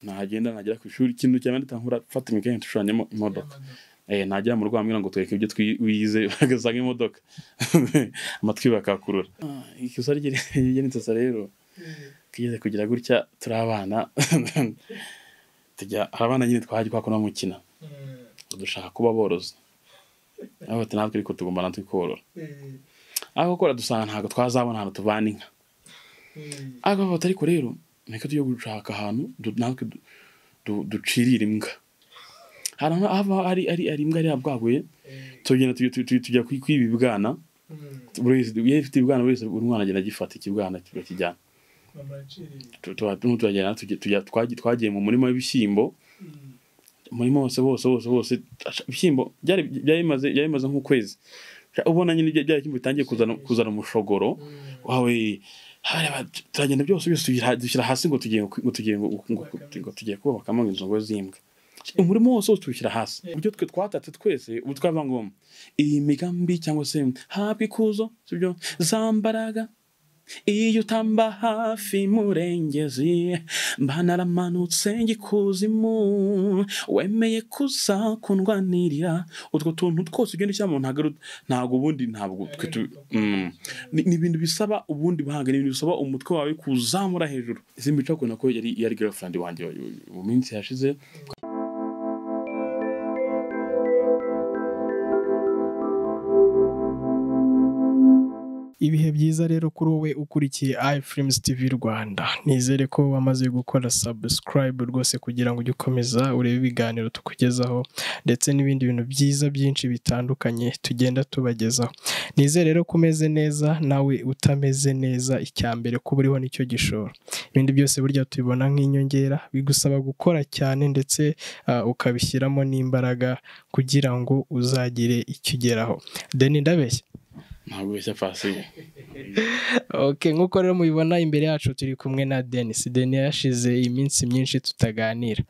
nahagenda nagera ku ishuri ikintu cya mbere ntahura fata imikanya nshushanyemo imodoka eh najya mu rwamwira ngo twereke ibyo twize bagasanga imodoka amatwi bakakurura ikosa ry'inzosa rero kigeze kugira gutya turi abana tujya hari abana nyine twahajya twakora mukina dushaka kuba borozi aho bati natwe ariko tugomba natwe korora ariko kora dusanga ntabwo twazabona ahantu tuvana inka ariko bati ariko rero reka tujye gushaka ahantu natwe ducirira imbwa hari aho ari ari ari imbwa yari yabwaguye tugenda tujya kwiba ibibwana buri wese iyo ifite ibibwana buri wese buri mwana agenda agifata ikibwana kigakijyana twagiye mu murima w'ibishyimbo umurima wose wose wose wose ibishyimbo byari bimaze nk'ukwezi ubona nyine byari ibishyimbo bitangiye kuzana umushogoro wawe turagenda byose byose dushyira hasi ngo tugiye ngo tugiye ngo tugiye kubakamo inzu ngo z'imbwa umurimo wose wose tuwushyira hasi uburyo twe twatatse twese ubu twava ngombwa iyi migambi cyangwa se habwa ikuzo sibyo za mbaraga iyo utamba hafi murengezi mba naramanutse ngikuzimu wemeye kuzakundwanirira utwo tuntu twose ugenda ushyira mu ntago ntabwo ubundi ntabwo ni ibintu bisaba ubundi buhanga ni ibintu bisaba umutwe wawe kuzamura hejuru izi mico akunda ko yari yari girlfriend wanjye mu minsi yashize ibihe byiza rero kuri wowe ukurikiye ifilimuzi tivi rwanda nizere ko wamaze gukora sabusikarayibu rwose kugira ngo ujye ukomeza urebe ibiganiro tukugezaho ndetse n'ibindi bintu byiza byinshi bitandukanye tugenda tubagezaho nizere rero ko umeze neza nawe utameze neza icya mbere kuba uriho nicyo gishoro ibindi byose burya tubibona nk'inyongera bigusaba gukora cyane ndetse ukabishyiramo n'imbaraga kugira ngo uzagire icyo ugeraho deni ndabeshya ntabwo bishya fasiyo oke nk'uko rero mubibona imbere yacu turi kumwe na denise deni yashize iminsi myinshi tutaganira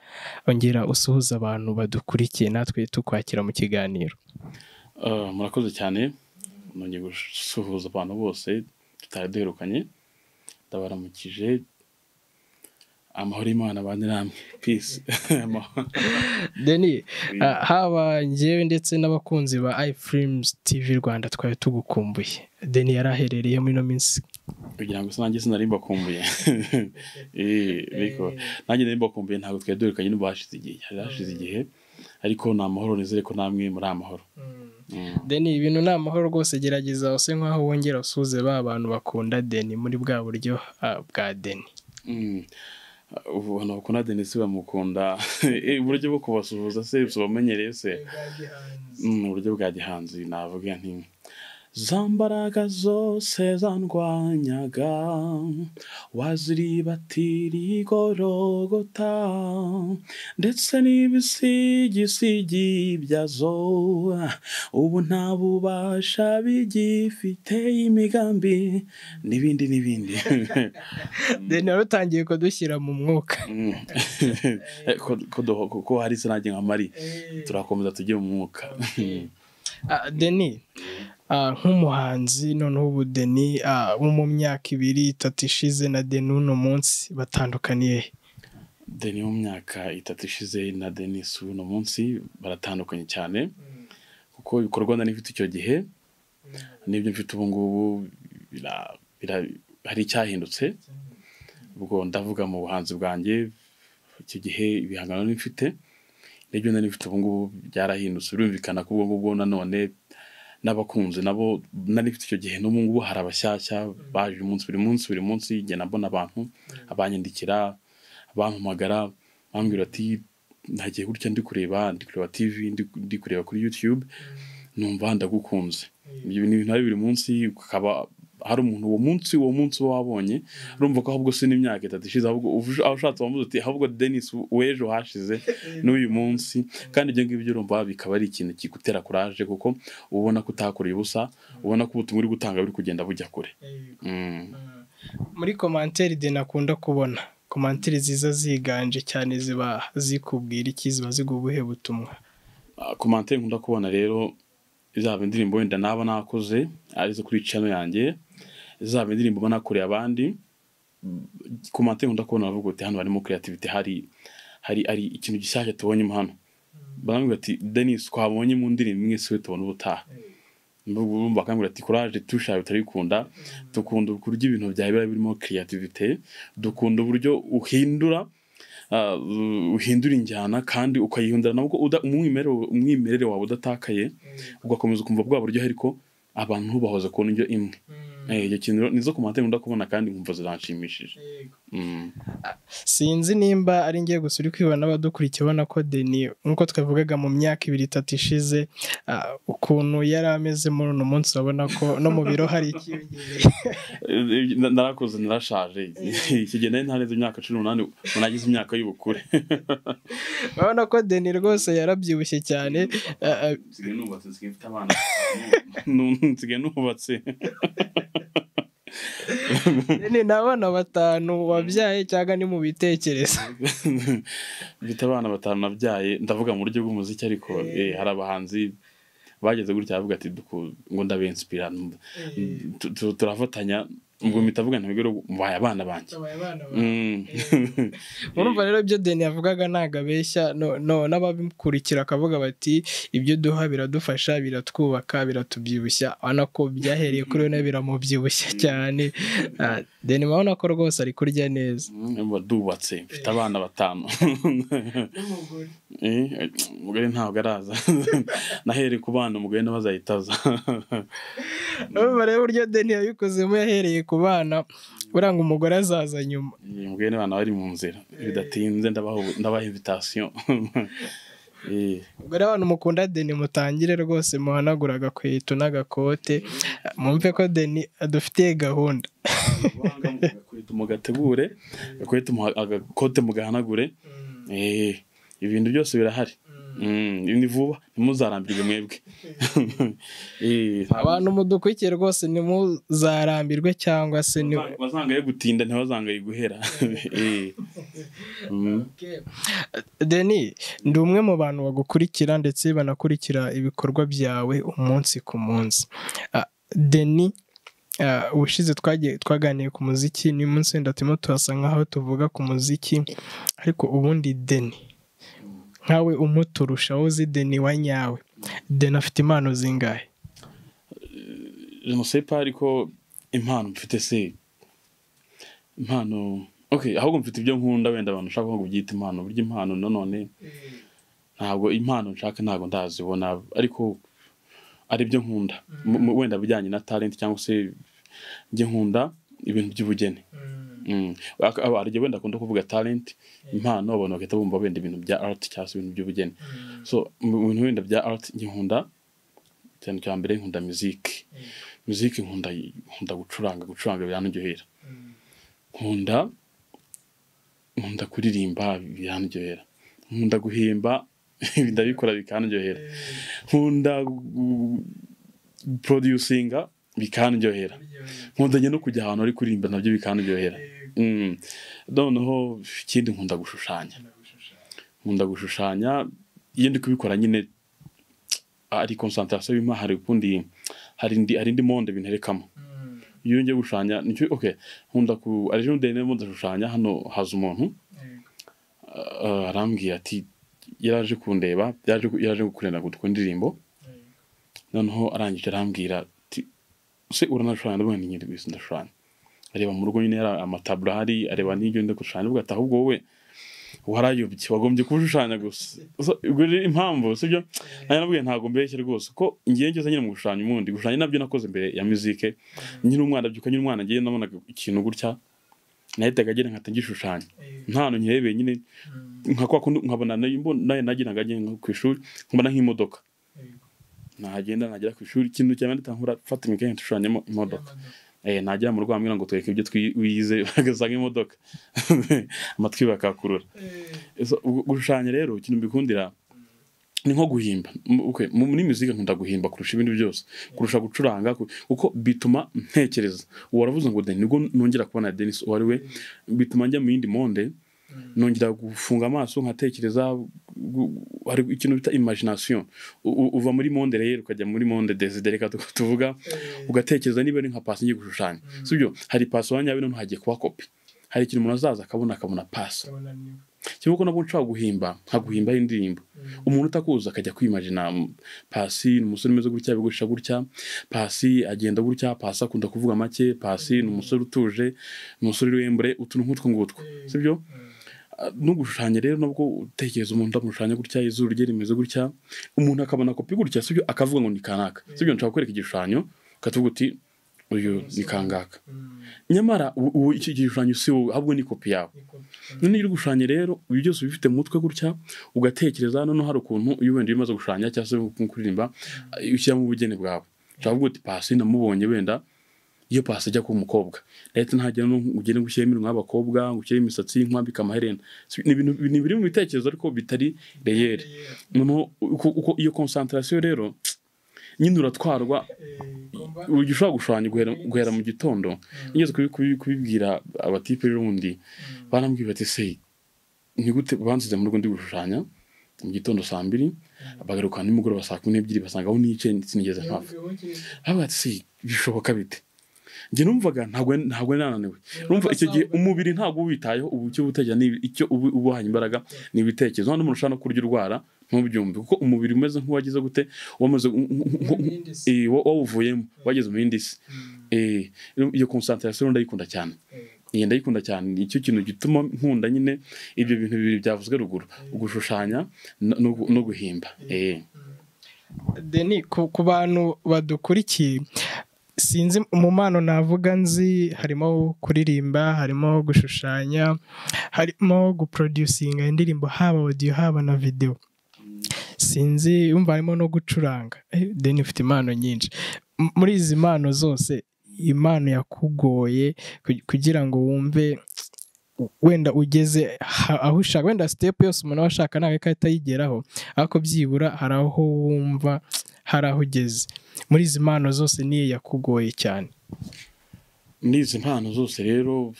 ongera usuhuza abantu badukurikiye natwe tukwakira mu kiganiro murakoze cyane nongeye gusuhuza abantu bose tutari duherukanye ndabaramukije amahoro y'imana abane namwe pisi deni haba ngewe ndetse n'abakunzi ba ifilimuzi tivi rwanda twari tugukumbuye deni yari aherereye muri ino minsi kugira ngo nanjye sinari mbakumbuye nanjye nari mbakumbuye ntabwo twari duherukanye n'ubu hashize igihe hari hashize igihe ariko ni amahoro nizere ko namwe muri amahoro deni ibintu ni amahoro rwose gerageza use nk'aho wongera usuze ba bantu bakunda deni muri bwa buryo bwa deni ubona bakunda denise bamukunda uburyo bwo kubasuhuza se ubamenyereye se uburyo bwa gihanzi navuga nti za mbaraga zose zandwanyaga waziribatira igorogota ndetse n'ibisigisigi byazo ubu nta bubasha bigifite imigambi n'ibindi n'ibindi rero utangiye kudushyira mu mwuka ko hari se nanjye nka mari turakomeza tujye mu mwuka deni nk'umuhanzi noneho ubu deni wo mu myaka ibiri itatu ishize na deni uno munsi batandukaniye deni wo mu myaka itatu ishize na denise uno munsi baratandukanye cyane kuko ibikorwa nari mfite icyo gihe n'ibyo mfite ubu ngubu hari icyahindutse ubwo ndavuga mu buhanzi bwanjye icyo gihe ibihangano nari mfite n'ibyo nari mfite ubu ngubu byarahindutse birumvikana ko ubwo ngubwo nanone n'abakunzi nabo nari mfite icyo gihe n'ubu ngubu hari abashyashya baje umunsi buri munsi buri munsi igenda mbona abantu abanyandikira bampamagara bambwira ati ntagiye gutya ndi kureba ndi kureba tivi ndi kureba kuri yutube numva ndagukunze ibyo bintu bari buri munsi ukaba hari umuntu uwo munsi uwo munsi uba wabonye urumva ko ahubwo si n'imyaka itatu ishize ahubwo ushatse wamuze uti ahubwo denise w'ejo hashize n'uyu munsi kandi ibyo ngibyo urumva bikaba ari ikintu kigutera kuraje kuko ubona ko utakoreye ubusa ubona ko ubutumwa uri gutanga buri kugenda bujya kure muri komanteri deni akunda kubona komanteri ziza ziganje cyane ziba zikubwira iki ziba ziguha ubuhe butumwa komanteri nkunda kubona rero izaba indirimbo wenda naba nakoze arizo kuri channel yanjye izaba indirimbo banakoreye abandi ku mateka ndakubona bavuga uti hano harimo creativity hari hari hari ikintu gishyashya tubonyemo hano barambwira ati denise twabonye mu ndirimbo imwe siwe tubona ubutaha Ndumva bakambwira ati courage tushabe turayikunda dukunda uburyo ibintu byawe biba birimo creativity dukunda uburyo uhindura ah, uhindura injyana kandi ukayihindura nabwo uda- umwimerere umwimerere wawe udatakaye ugakomeza ukumva bwa buryo ariko abantu bahoze kubona indyo imwe Eh, icyo kintu rero nizo komantere nkunda kubona kandi nkumva ziranshimishije Mm. sinzi nimba ari ngiye gusa uri kwibona abadukurikiye ubona ko deni nk'uko twavugaga mu myaka ibiri itatu ishize ah, ukuntu yari ameze muri uno munsi urabona ko no mu biro hari ikiyongere Eh, na- narakuze narashaje ikigenda ntarenze imyaka cumi n'umunani ubu nagize imyaka y'ubukure urabona ko deni rwose yarabyibushye cyane ah, ah, nsigaye nubatse nsigaye mfite abana nsigaye nubatse deni ni abana batanu wabyaye cyangwa ni mu bitekerezo mfite abana batanu nabyaye ndavuga mu buryo bw'umuziki ariko eh, hari abahanzi bageze gutya bavuga ati duku- ngo ndabinsipira Tu- tu- turafatanya ubwo mpita avuga ntabwo rero mubaye abana banjye Mm. urumva rero ibyo deni yavugaga ntabwo abeshya no- no- n'ababikurikira akavuga bati ibyo duha biradufasha biratwubaka biratubyibushya urabona ko byahereye kuri we nawe biramubyibushya cyane Ah, deni urabona ko rwose ari kurya neza Urumva dubatse mfite abana batanu Eh, umugore ntabwo araza nahereye ku bana umugore nawe azahita aza urumva rero uburyo deni yabikozemo yahereye ku bana uranga umugore azaza nyuma Eh, umugore n'abana bari mu nzira bidatinze ndabaha ubu- ndabaha invitation Eh, ubwo rero abantu mukunda deni mutangire rwose muhanagura agakweto n'agakote mwumve ko deni adufitiye gahunda agakweto mugategure agakweto muha- agakote mugahanagure Eh, ibintu byose birahari Mm, ni vuba ntimuzarambirwe mwebwe Eh, abantu mudukurikiye rwose ntimuzarambirwe cyangwa se ni bazanga- bazangaye gutinda ntibazangaye guhera Eh. Mm. deni ndi umwe mu bantu bagukurikira ndetse banakurikira ibikorwa byawe umunsi ku munsi Ah, deni ah, ubushize twagiye twaganiye ku muziki ni munsi wenda turimo turasa nk'aho tuvuga ku muziki ariko ubundi deni nkawe umuturusha wowe uzi deni wa nyawe deni afite impano zingahe je ne sais pas ariko impano mfite se impano okay ahubwo mfite ibyo nkunda wenda abantu nshaka ngo byita impano burya impano nanone ntabwo impano nshaka ntabwo ndazibona ariko ari byo nkunda Mu- mu- wenda bijyanye na talent cyangwa se byo nkunda ibintu by'ubugeni Mm. Ak- aba- hari igihe wenda akunda kuvuga talent impano abantu bagahita bumva wenda ibintu bya art cyangwa se ibintu by'ubugeni so mu mu bintu wenda bya art njye nkunda cyane cya mbere nkunda muziki muziki nkunda nkunda gucuranga gucuranga biranaryohera nkunda nkunda kuririmba biranaryohera nkunda guhimba ndabikora bikanaryohera nkunda gu- producing bikanaryohera nkundanye no kujya ahantu ari kuririmba nabyo bikanaryohera Mm. noneho ikindi nkunda gushushanya nkunda gushushanya iyo ndi kubikora nyine ari concentration bimpa hari ukundi hari indi hari indi monde binterekamo iyo ngiye gushushanya nicyo okay nkunda ku ari ejo ndende ndimo ndashushanya hano haza umuntu ah, arambwira ati yaraje kundeba yaje yaje gukorera ngo dukore indirimbo noneho arangije arambwira ati se uranashushanya ndavuga nti nyiri bisi ndashushanya areba mu rugo nyine hari amataburo ahari areba n'ibyo ndimo gushushanya avuga ati ahubwo wowe warayobye wagombye kuba ushushanya gusa So, ubwo rero impamvu sibyo nanjye nabwiye ntabwo mbeshye rwose ko ngiye ngeze nyine mu gushushanya ubundi gushushanya nabyo nakoze imbere ya muzike nyine umwana byuka nyine umwana ngiye nabonaga ikintu gutya nahitaga agira nkata ngishushanya nta hantu nkirebeye nyine nka kwa kundi nkabona nayo imbo- nayo nagiraga ngiye nko ku ishuri nkabona nk'imodoka nagenda nagera ku ishuri ikintu cya mbere nkura fata imikaya nshushanyemo imodoka eh nagera mu rugo bambwira ngo twereke ibyo twi- wize bagasanga imodoka amatwi bakakurura So, gu- gushushanya rero ikintu mbikundira ni nko guhimba M- okay, mu- muri muzika nkunda guhimba kurusha ibindi byose kurusha gucuranga ku- kuko bituma ntekereza waravuze ngo deni nibwo nongera kubona denis uwo ari we bituma njya mu yindi monde nongera gufunga amaso nkatekereza gu- hari ikintu bita imagination U- u- uva muri monde rero ukajya muri monde deside reka tu- tuvuga ugatekereza niba ari nka pasi ngiye gushushanya sibyo hari pasi wanyawe noneho hagiye kuba kopi hari ikintu umuntu azaza akabona akabona pasi kimwe ko nabwo nshobora guhimba nkaguhimbaho indirimbo umuntu utakuzi akajya kwimajina pasi ni umusore umeze gutya bigusha gutya pasi agenda gutya pasi akunda kuvuga make pasi ni umusore utuje ni umusore w'imbre utuntu nk'utwo ngutwo sibyo no gushushanya rero nabwo utekereza umuntu ndamushushanya gutya izuru rye rimeze gutya umuntu akabona kopi gutya sibyo akavuga ngo ni kanaka sibyo nshaka kwereka igishushanyo ukatuvuga uti uyu ni kangaka nyamara ubu- ubu icyo gishushanyo si wowe ahubwo ni kopi yawe noneho iyo uri gushushanya rero ibyo byose uba ubifite mu mutwe gutya ugatekereza noneho hari ukuntu iyo wenda iyo umaze gushushanya cyangwa se mu kuririmba ushyiramo ubugeni bwawe ushobora kuvuga uti pasi namubonye wenda iyo pasi ajya kuba umukobwa leta ntagira ngo ugende ngo ushyiremo nk'abakobwa ngo ushyiremo imisatsi nkwambike amaherena Si- ni ibintu ni biri mu bitekerezo ariko bitari reyeri noneho uko- uko iyo konsantarasiyo rero nyine uratwarwa uburyo ushobora gushushanya guhera, guhera mu gitondo ngeze kubi- kubi- kubibwira abatipe rundi barambwira bati se ni gute bansize mu rugo ndi gushushanya mu gitondo saa mbiri bagaruka nimugoroba saa kumi n'ebyiri basanga aho nicaye sinigeze mpava baba bati se bishoboka bite njye numvaga ntabwo ntabwo nananiwe numva icyo gihe umubiri ntabwo uwitayeho ubu icyo ubutekereza ni icyo ubu ubuhanye imbaraga ni ibitekerezo hano umuntu ushobora no kurya urwara ntubyumve kuko umubiri umeze nk'uwagize gute wamaze eh, wa- wawuvuyemo wageze mu yindi si Eh, iyo konsantarasiyo ndayikunda cyane iyi ndayikunda cyane ni cyo kintu gituma nkunda nyine ibyo bintu bibiri byavuzwe ruguru gushushanya no- no gu- no guhimba Eh. deni ku ku bantu badukurikiye sinzi mu mpano navuga nzi harimo kuririmba harimo gushushanya harimo guproducinga indirimbo haba audio haba na video sinzi yumva harimo no gucuranga Eh, deni ufite impano nyinshi M- muri izi mpano zose impano yakugoye ku- kugira ngo wumve wenda ugeze ha- aho ushaka wenda sitepu yose umuntu aba ashaka ntabwo ikahita ayigeraho ariko byibura hari aho wumva hari aho ugeze muri izi mpano zose niyo yakugoye cyane muri izi mpano zose rero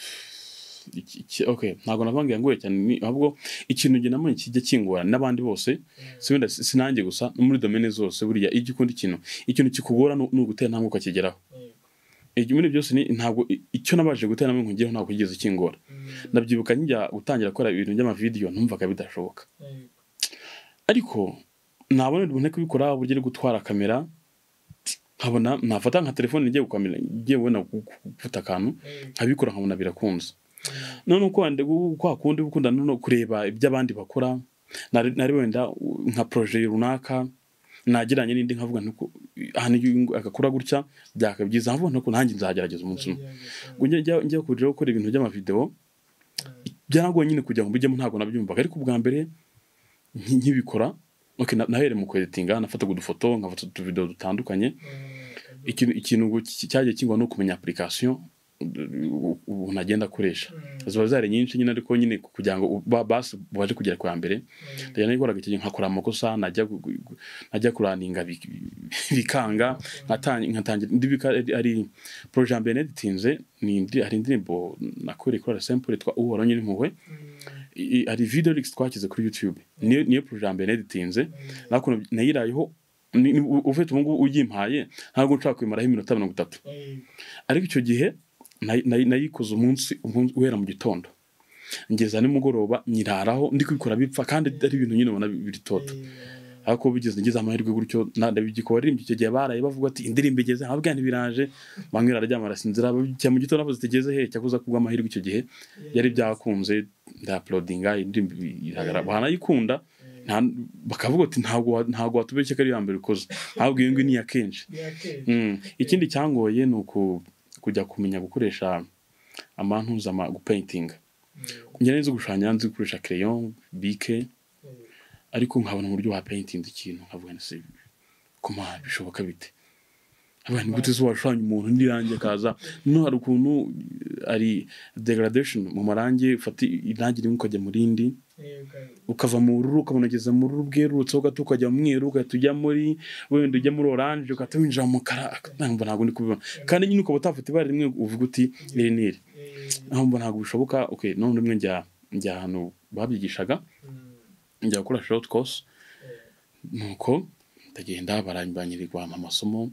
iki- iki- okay ntabwo navangiye ngoye cyane ni ahubwo ikintu njye namwe kijya kingora n'abandi bose si wenda si- sinanjye gusa no muri domene zose buriya iyo ukunda ikintu ikintu kikugora ni ni ugutera intambwe ukakigeraho Ibyo- muri ibyo byose ni ntabwo i- icyo nabashije gutera intambwe nkugeraho ntabwo kigeze kingora ndabyibuka njya gutangira gukora ibintu by'amavidiyo numvaga bidashoboka ariko nabona bubone kubikora uburyo ari gutwara kamera nkabona nafata nka telefone ngiye gukamera ngiye kubona gufata akantu nkabikora nkabona birakunze none uko wenda gu- kwa kundi uba ukunda no kureba iby'abandi bakora nari nari wenda u- nka proje runaka nageranye n'indi nkavuga ntuko ahantu iyo uyu agakora gutya byakaba byiza nkavuga ntuko nanjye nzagerageza umunsi umwe ngo njya njya- njya kurira gukora ibintu by'amavideo byaragoye nyine kugira ngo mbijyemo ntabwo nabyumvaga ariko ubwa mbere nki- nkibikora okay, na- nahereye mu kweditinga nafataga udufoto nkafata utuvidewo dutandukanye ikintu ikintu ngo ki- cyagiye kingwa no kumenya application u- ubu ntagenda akoresha ziba zari nyinshi nyine ariko nyine kugira ngo u- ba- basi baje kugera kwa mbere ndagira nikoraga icyo gihe nkakora amakosa najya gu- gu- gu- najya kuraninga bi- bikanga ngatang- nkatangira indi bika ari- ari proje ya mbere neditinze ni indi hari indirimbo nakoreye kuri simple yitwa uhoraho nyir'impuhwe i- i- hari video lyrics twakize kuri youtube niyo niyo proje ya mbere neditinze nakuntu nayirayeho ni- ni- u- ufite ubu ngubu uyimpaye ntabwo nshaka kubimaraho iminota mirongo itatu ariko icyo gihe nayi- nayi- nayikoze umunsi umunsi uhera mu gitondo ngeza nimugoroba nyiraraho ndi kubikora bipfa kandi ari ibintu nyine ubona biritoto ariko bigeze ngeze amahirwe gutyo ndabigikora aririmba icyo gihe baraye bavuga ati indirimbo igeze nkabwa ntibiraje bamwe bararyama barasinzira cya mu gitondo nabo zitigeze he cyakuza kubwa amahirwe icyo gihe yari byakunze ndapulodinga indirimbo iragaragara baranayikunda nta- bakavuga ati ntabwo wa- ntabwo watubeshye ko ari iya mbere ukoze ahubwo iyo ngiyo ni iya kenshi Mm. ikindi cyangoye ni uku kujya kumenya gukoresha amantuza ama gupaintinga njya neza gushushanya nzi gukoresha crayon bike ariko nkabona uburyo wa painting ikintu nkavuga na se kuma bishoboka bite abantu gute zo washushanya umuntu n'irangi akaza no hari ukuntu eh, ari degradation mu marangi ufata irangi rimwe ukajya mu rindi ukava mu bururu ukabona ugeze mu bururu bwerurutse ugahita ukajya mu mweru ugahita ujya muri wenda ujya muri oranje ugahita winjira mu mukara ntabwo ntabwo ndi kubibona kandi nyine ukaba utafata ibara rimwe uvuga uti iri ni iri ntabwo ntabwo bishoboka okay none rimwe njya njya ahantu babyigishaga njya gukora short course nuko ndagenda barambanyirwa amasomo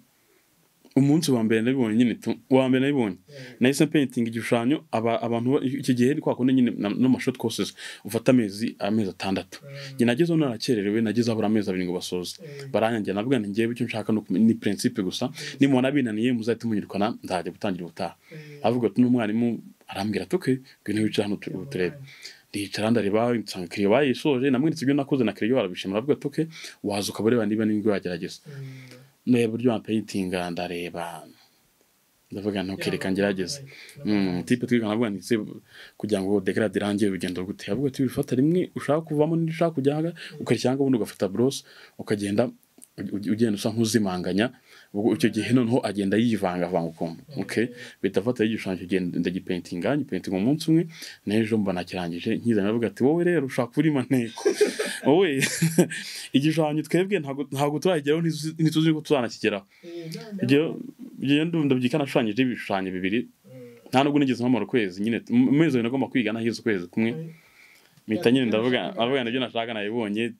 umunsi wa mbere nabibonye nyine tu uwa mbere nabibonye nahise painting igishushanyo aba abantu ba- iki gihe ni kwa kundi nyine na- n'amashot courses ufata amezi amezi atandatu njye nagezeho narakererewe nagezeho abura amezi abiri ngo basoze baranyangira nabwo ni njyewe icyo nshaka ni ukumenya- ni principe gusa nimubona binaniye muzahite munyirukana nzajya gutangira ubutaha avuga ati n'umwarimu arambwira ati okay ngwino wicare hano tu- ubu turebe ndicara ndareba nsanga kiriyo bayisoje namweretse ibyo nakoze na kiriyo barabishima aravuga ati okay waza ukaba ureba niba n'ibyo yagerageza ndeba uburyo wampayitinga ndareba ndavuga nti okay reka ngerageze Mm, tipe twiga navuga nti se kugira ngo dekarade irangiye urugendo gute avuga ati urifata rimwe ushaka kuvamo n'iryo ushaka kujyaga ukarishyanga ubundi ugafata burose ukagenda u- u- ugenda usa nk'uzimanganya ubwo icyo gihe noneho agenda yivangavanga ukuntu okay bita afata igishushanyo kugenda ndagipentinga ngipentinga umunsi umwe n'ejo mba nakirangije nkizanye avuga ati wowe rero ushaka uri maneko wowe igishushanyo twebwe ntabwo ntabwo turageraho ntizu- ntituzi ko tuzanakigeraho ibyo ibyo ndabyika nashushanyije ibishushanyo bibiri nta nubwo nigeze mpamara ukwezi nyine mu mu mezi abiri nagomba kwiga nahize ukwezi kumwe mpita nyine ndavuga ndavuga nibyo nashaka nabibonye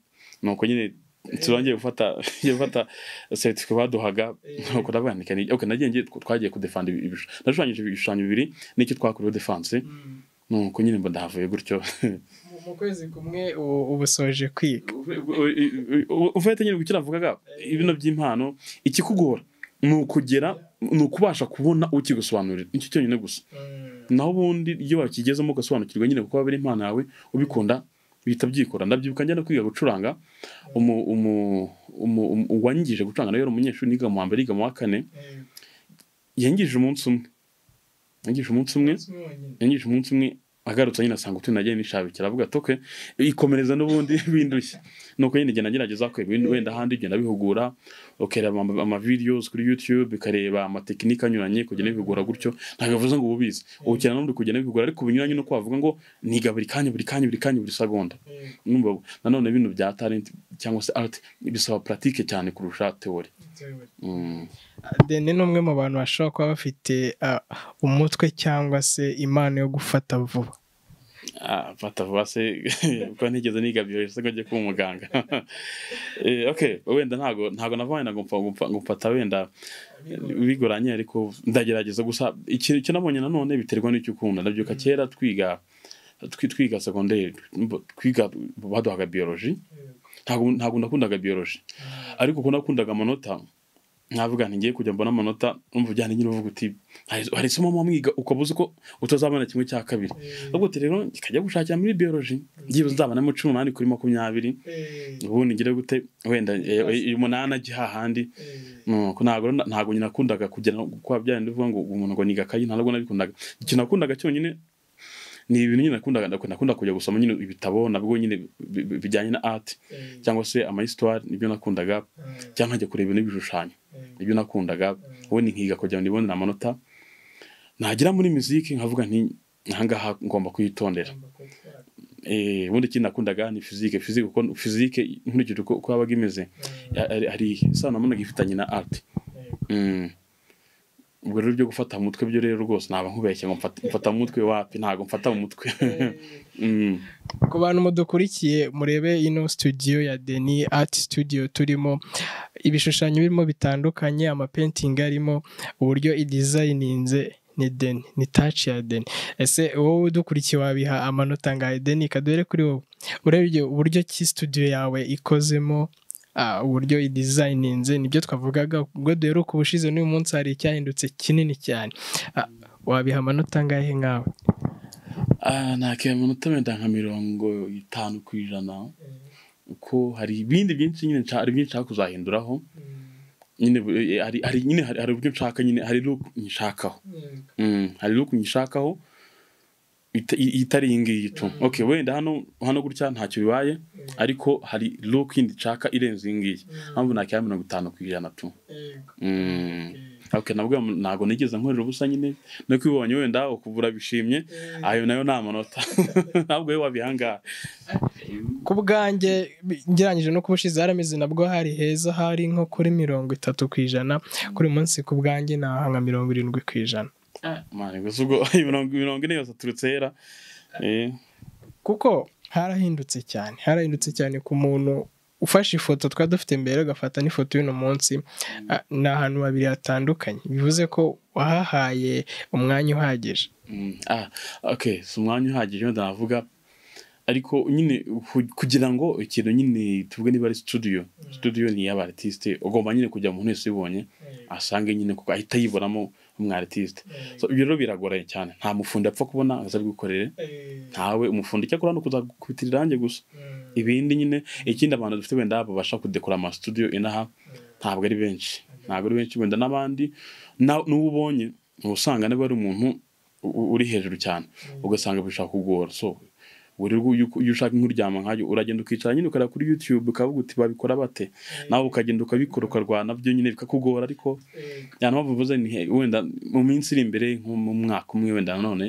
nuko nyine turongeye gufata ngiye gufata seritifika baduhaga nuko ndavuga nti kani okay nagiye ngiye twagiye kudefanda ibishushanyo nashushanyije ibishushanyo bibiri n'icyo twakorewe defanse nuko nyine mba ndahavuye gutyo mu kwezi kumwe u- uba usoje kwiga ufite nyine gukira avugaga ibintu by'impano ikikugora ni ukugera ni ukubasha kubona ukigusobanurira nicyo cyonyine gusa naho ubundi iyo wakigezemo ugasobanukirwa nyine kuko biri impano yawe ubikunda bihita byikora ndabyibuka njya no kwiga gucuranga umu- umu- umu- umu- uwanyigije gucuranga nawe yari umunyeshuri niga mu wa mbere yiga mu wa kane yangije umunsi umwe yangije umunsi umwe yanyije umunsi umwe agarutse nyine asanga utu nagiye nishabikira avuga ati okay ikomereza n'ubundi bindushya nuko nyine njye nagerageza kwe wenda wenda ahandi njye ndabihugura ukareba ama- ama videos kuri youtube ukareba amatekinike anyuranye kugenda bihugura gutyo ntabwo bivuze ngo ububizi ubukira n'undi kugenda bihugura ariko binyuranye no kwavuga ngo niga buri kanya buri kanya buri kanya buri segonda Numva ubu. nanone bino bya talent cyangwa se art bisaba pratique cyane kurusha theory Mm. deni ni umwe mu bantu bashobora kuba bafite ah, umutwe cyangwa se impano yo gufata vuba Ah, batavuga se kuko ntigeze niga biyoje se ngo njye kuba umuganga Eh, okay wenda ntago ntago navanye nago mpfa gupfa gupfata wenda bigoranye ariko ndagerageza gusa ikintu icyo nabonye nanone biterwa n'icyo ukunda ndabyuka kera twiga twi- twiga segonderi twiga baduhaga biyoloji ntago ntago nakundaga biyoloji ariko ko nakundaga amanota navuga nti ngiye kujya mbona amanota umva ujyana nyine uvuga uti "Hari- hari isomo wamwiga ukaba uzi ko utazabona kimwe cya kabiri ubwo uti rero nkajya gushakira muri biology byibuze nzabonamo cumi n'umunani kuri makumyabiri ubundi ngire gute wenda eh, eh, umunani ajya hahandi nuko ntabwo rero na- ntabwo nyine nakundaga kugira ngo kuba byarindi uvuga ngo umuntu ngo niga kayi ntabwo nabikundaga ikintu nakundaga cyonyine ni ibintu nyine nakundaga ndakunda nakunda kujya gusoma nyine ibitabo nabwo nyine bi- bi- bijyanye na art cyangwa se ama histoire nibyo nakundaga cyangwa nkajya kureba n'ibishushanyo ibyo nakundaga ubundi nkiga kugira ngo nibone amanota nagira muri muziki nkavuga nti ahangaha ngomba kuyitondera Eh, ubundi ikindi nakundaga ni fizike fizike kuko fizike nkurikije uko uko yabaga imeze ya- hari- hari isano nabonaga ifitanye na art Mm. ubwo rero byo gufata mu mutwe byo rero rwose naba nkubeshye ngo mfata mfata mu mutwe wapi ntabwo mfata mu mutwe Mm. ku bantu mudukurikiye murebe ino studio ya deni art studio turimo ibishushanyo birimo bitandukanye amapentingi arimo uburyo idizayininze ni deni ni taci ya deni ese wowe udukurikiye wabiha amanota ngahe deni kadore kuri wowe urebye uburyo ki studio yawe ikozemo ah, uburyo idizayininze nibyo twavugaga ubwo duheruka uko ubushize n'uyu munsi hari icyahindutse kinini cyane Ah, wabiha amanota angahe nkawe Ah, nakira amanota wenda nka mirongo itanu ku ijana kuko hari ibindi byinshi nyine nshaka- hari byinshi nshaka kuzahinduraho nyine bu- eh, hari hari nyine hari hari uburyo nshaka nyine hari look nyishakaho Mm, hari look nyishakaho ita- i- itari iyi ngiyi tu okay wenda hano hano gutya ntacyo bibaye ariko hari look yindi nshaka irenze iyi ngiyi mpamvu nakira mirongo itanu ku ijana tu Mm. Okay, nabwo ntabwo nigeze nkorera ubusa nyine no kubibonye wenda ukubura bishimye ayo nayo ni amanota ntabwo we wabihangaha ku bwanjye bi- ngereranyije no kubushize harameze nabwo hari heza hari nko kuri mirongo itatu ku ijana kuri uyu munsi ku bwanjye naha nka mirongo irindwi ku ijana mani gusa ubwo imirongo imirongo ine yose aturutse hera Eh, kuko harahindutse cyane harahindutse cyane ku muntu ufashe ifoto twari dufite mbere ugafata n'ifoto y'uno munsi ah, ni ahantu babiri hatandukanye bivuze ko wahahaye umwanya uhagije Mm, ah, okay si umwanya uhagije wenda navuga ariko nyine ku- kugira ngo ikintu nyine tuvuge niba ari studio studio ni iy'aba artiste ugomba nyine kujya umuntu wese ubonye asange nyine kuko ahita yiboramo umwa artiste so ibyo rero biragoraye cyane nta mufundi apfa kubona ngo aze abigukorere ntawe umufundi cyakora hano kuzakubitirira irange gusa ibindi nyine ikindi abantu dufite wenda babasha kudekora amasudiyo inaha ntabwo ari benshi ntabwo ari benshi wenda n'abandi na- n'uwo ubonye uba usanga niba ari umuntu u- uri hejuru cyane ugasanga bishaka kugora so buri rwo iyo iyo ushaka nk'uryama nk'ayo uragenda ukicara nyine ukareba kuri yutube ukavuga uti babikora bate nawe ukagenda ukabikora ukarwana byo nyine bikakugora ariko cyane mpamvu mvuze ni he- wenda mu minsi iri imbere nko mu mwaka umwe wenda nanone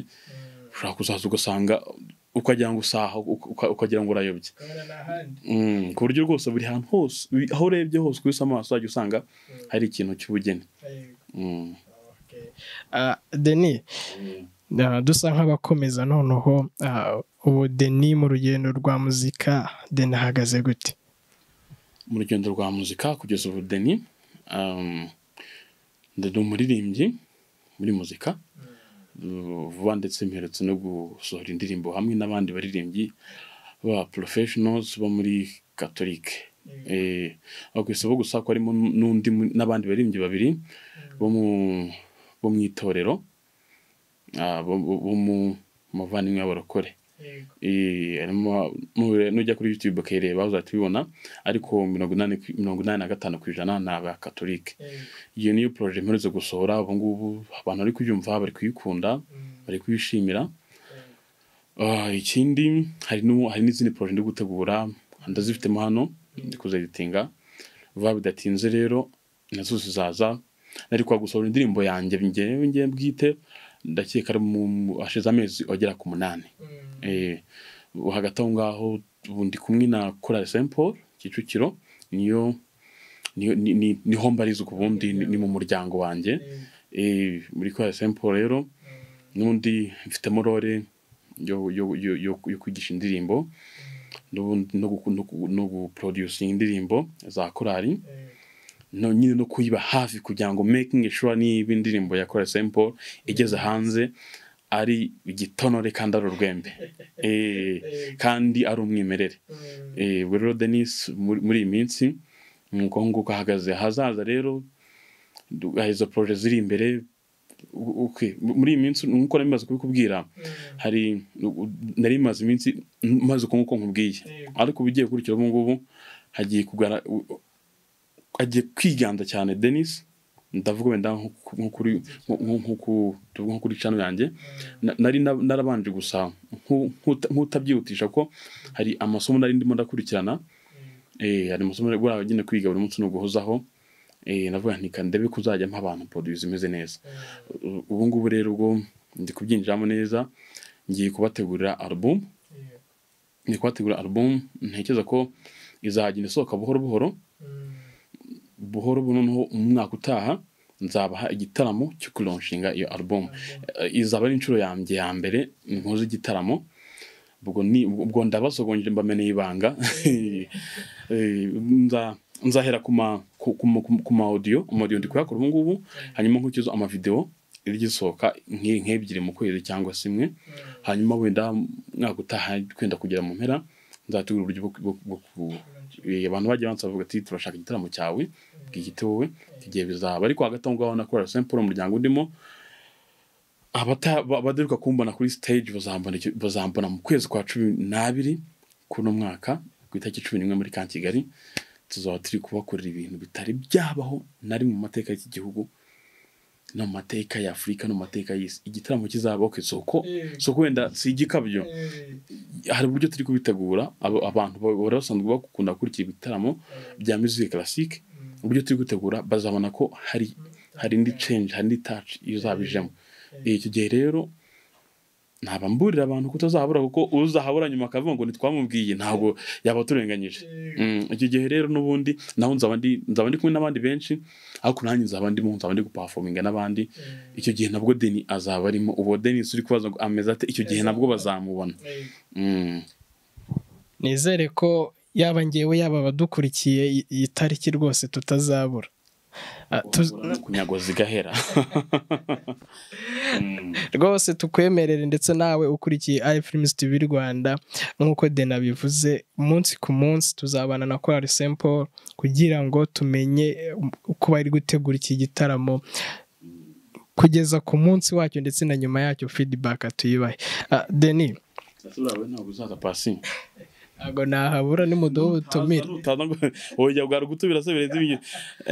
ushobora kuzaza ugasanga ukagira ngo usaha uka- uka- ukagira ngo urayobye Mm, ku buryo rwose buri hantu hose wi- aho urebye hose ukubise amaso wajya usanga hari ikintu cy'ubugeni Mm. Ah, deni Ah, dusa nk'abakomeza noneho ah, ubu deni mu rugendo rwa muzika deni ahagaze gute mu rugendo rwa muzika kugeza ubu deni um, ndi umuririmbyi muri muzika Uh, vuba ndetse mperutse no gusohora indirimbo hamwe n'abandi baririmbyi ba professionals bo muri katolike eh aho ku isoko gusa ko harimo n'undi mu- n'abandi baririmbyi babiri bo mu bo mu itorero ah, bo bo- bo mu muvandimwe w'abarokore Eh, harimo mu- nujya kuri youtube ukayireba uzahita ubibona ariko mirongo inani ku- mirongo inani na gatanu ku ijana ni abakatolike iyo niyo poroje mperutse gusohora ubu ngubu abantu bari kuyumva bari kuyikunda bari kuyishimira Ah, ikindi hari n'u- hari n'izindi poroje ndi gutegura ndazifitemo hano ndi kuziditinga vuba bidatinze rero nazo zizaza ariko gusohora indirimbo yanjye njyewe njye bwite ndakeka ari mu mu- hashize amezi agera ku munani Eh, ubu hagati aho ngaho ubu ndi kumwe na korali Saint Paul Kicukiro niyo niyo- ni- ni- niho mbarizwa ubundi ni ni mu muryango wanjye Eh, muri korali Saint Paul rero n'undi mfitemo role yo yo- yo- yo- yo kwigisha indirimbo n'ubundi no gu- no gu- no guproducinga indirimbo za korali no nyine no kuyiba hafi kugira ngo making sure niba indirimbo ya Kora Simple igeze hanze ari igitonore kandi ari urwembe Eh, kandi ari umwimerere Eh, ubwo rero Denis muri muri iyi minsi nuko nguko ahagaze ahazaza rero du- hari izo proje ziri imbere u- okay. muri iyi minsi nkuko nari maze kubikubwira hari u- nari maze iminsi maze uko nguko nkubwiye ariko ubigiye gukurikira ubu ngubu hagiye kugara u- agiye kwiganda cyane denis ndavuga wenda nko ku- nko kuri nko- nko- nko ku- tuvuge nko kuri cano yanjye Na- nari na- narabanje gusa nku- nkuta- nkutabyihutisha ko hari amasomo nari ndimo ndakurikirana Eh, hari amasomo nari buriya agenda kwiga buri munsi no guhozaho Eh, navuga nti kandebe kuzajya mpa abantu produit zimeze neza U- ubu ngubu rero ubwo ndi kubyinjiramo neza ngiye kubategurira album ngiye kubategurira album ntekereza ko izagenda isohoka buhoro buhoro buhoro buno noneho umwaka utaha nzabaha igitaramo cyo kuronshinga iyo album Eh, izaba ari inshuro yanjye ya mbere nkoze igitaramo ubwo ni ubwo ndabasogonje mbameneye ibanga Eh, nza- nzahera ku ma ku ku ma- ku ma audio amaudio ndi kuyakora ubu ngubu hanyuma nkurikizo amavideo rigisohoka nki- nk'ebyiri mu kwezi cyangwa se imwe hanyuma wenda mwaka utaha kwenda kugera mu mpera nzategura uburyo bwo- bwo bwo ku- eh, abantu bagiye bansa bavuga ati turashaka igitaramo cyawe bwihite wowe igihe bizaba ariko hagati aho ngaho nakora simple umuryango ndimo abata- ba- badaheruka kumbona kuri stage bazambona icyo- bazambona mu kwezi kwa cumi n'abiri kuno mwaka ku itariki cumi n'imwe muri ka kigali tuzaba turi kubakorera ibintu bitari byabaho nari mu mateka y'iki gihugu no mu mateka ya afurika no mu mateka y'isi igitaramo kizabaho ku isoko soko wenda sigikabyo hari uburyo turi kubitegura abo- abantu ba- bahora basanzwe bakunda kurya ibitaramo bya music classique uburyo turi gutegura bazabona ko hari hari indi change hari indi touch izabijemo icyo gihe rero ntaba mburira abantu kutazahabura kuko uzahabura nyuma akavuga ngo ntitwamubwiye ntabwo yaba aturenganyije Mm, icyo gihe rero n'ubundi naho nzaba ndi nzaba ndi kumwe n'abandi benshi ariko nanjye nzaba ndimo nzaba ndi gupafominga n'abandi icyo gihe nabwo deni azaba arimo ubu denis uri kubaza ngo ameze ate icyo gihe nabwo bazamubona Mm. nizere ko yaba ngewe yaba abadukurikiye iyi- iyi tariki rwose tutazabura Ah, tuz- kunyago zigahera Mm. rwose tukwemerere ndetse nawe ukurikiye ifilms tv rwanda nk'uko dena bivuze umunsi ku munsi tuzabana na korali sempo kugira ngo tumenye eh, uko bari gutegura iki gitaramo kugeza ku munsi wacyo ndetse na nyuma yacyo feedback tuyubahe Ah, deni Nasubira ntabwo uzaza pasi ntabwo nahabura nimuduhe ubutumire Utaza ngo- oya bwari gutubira se birenze ibintu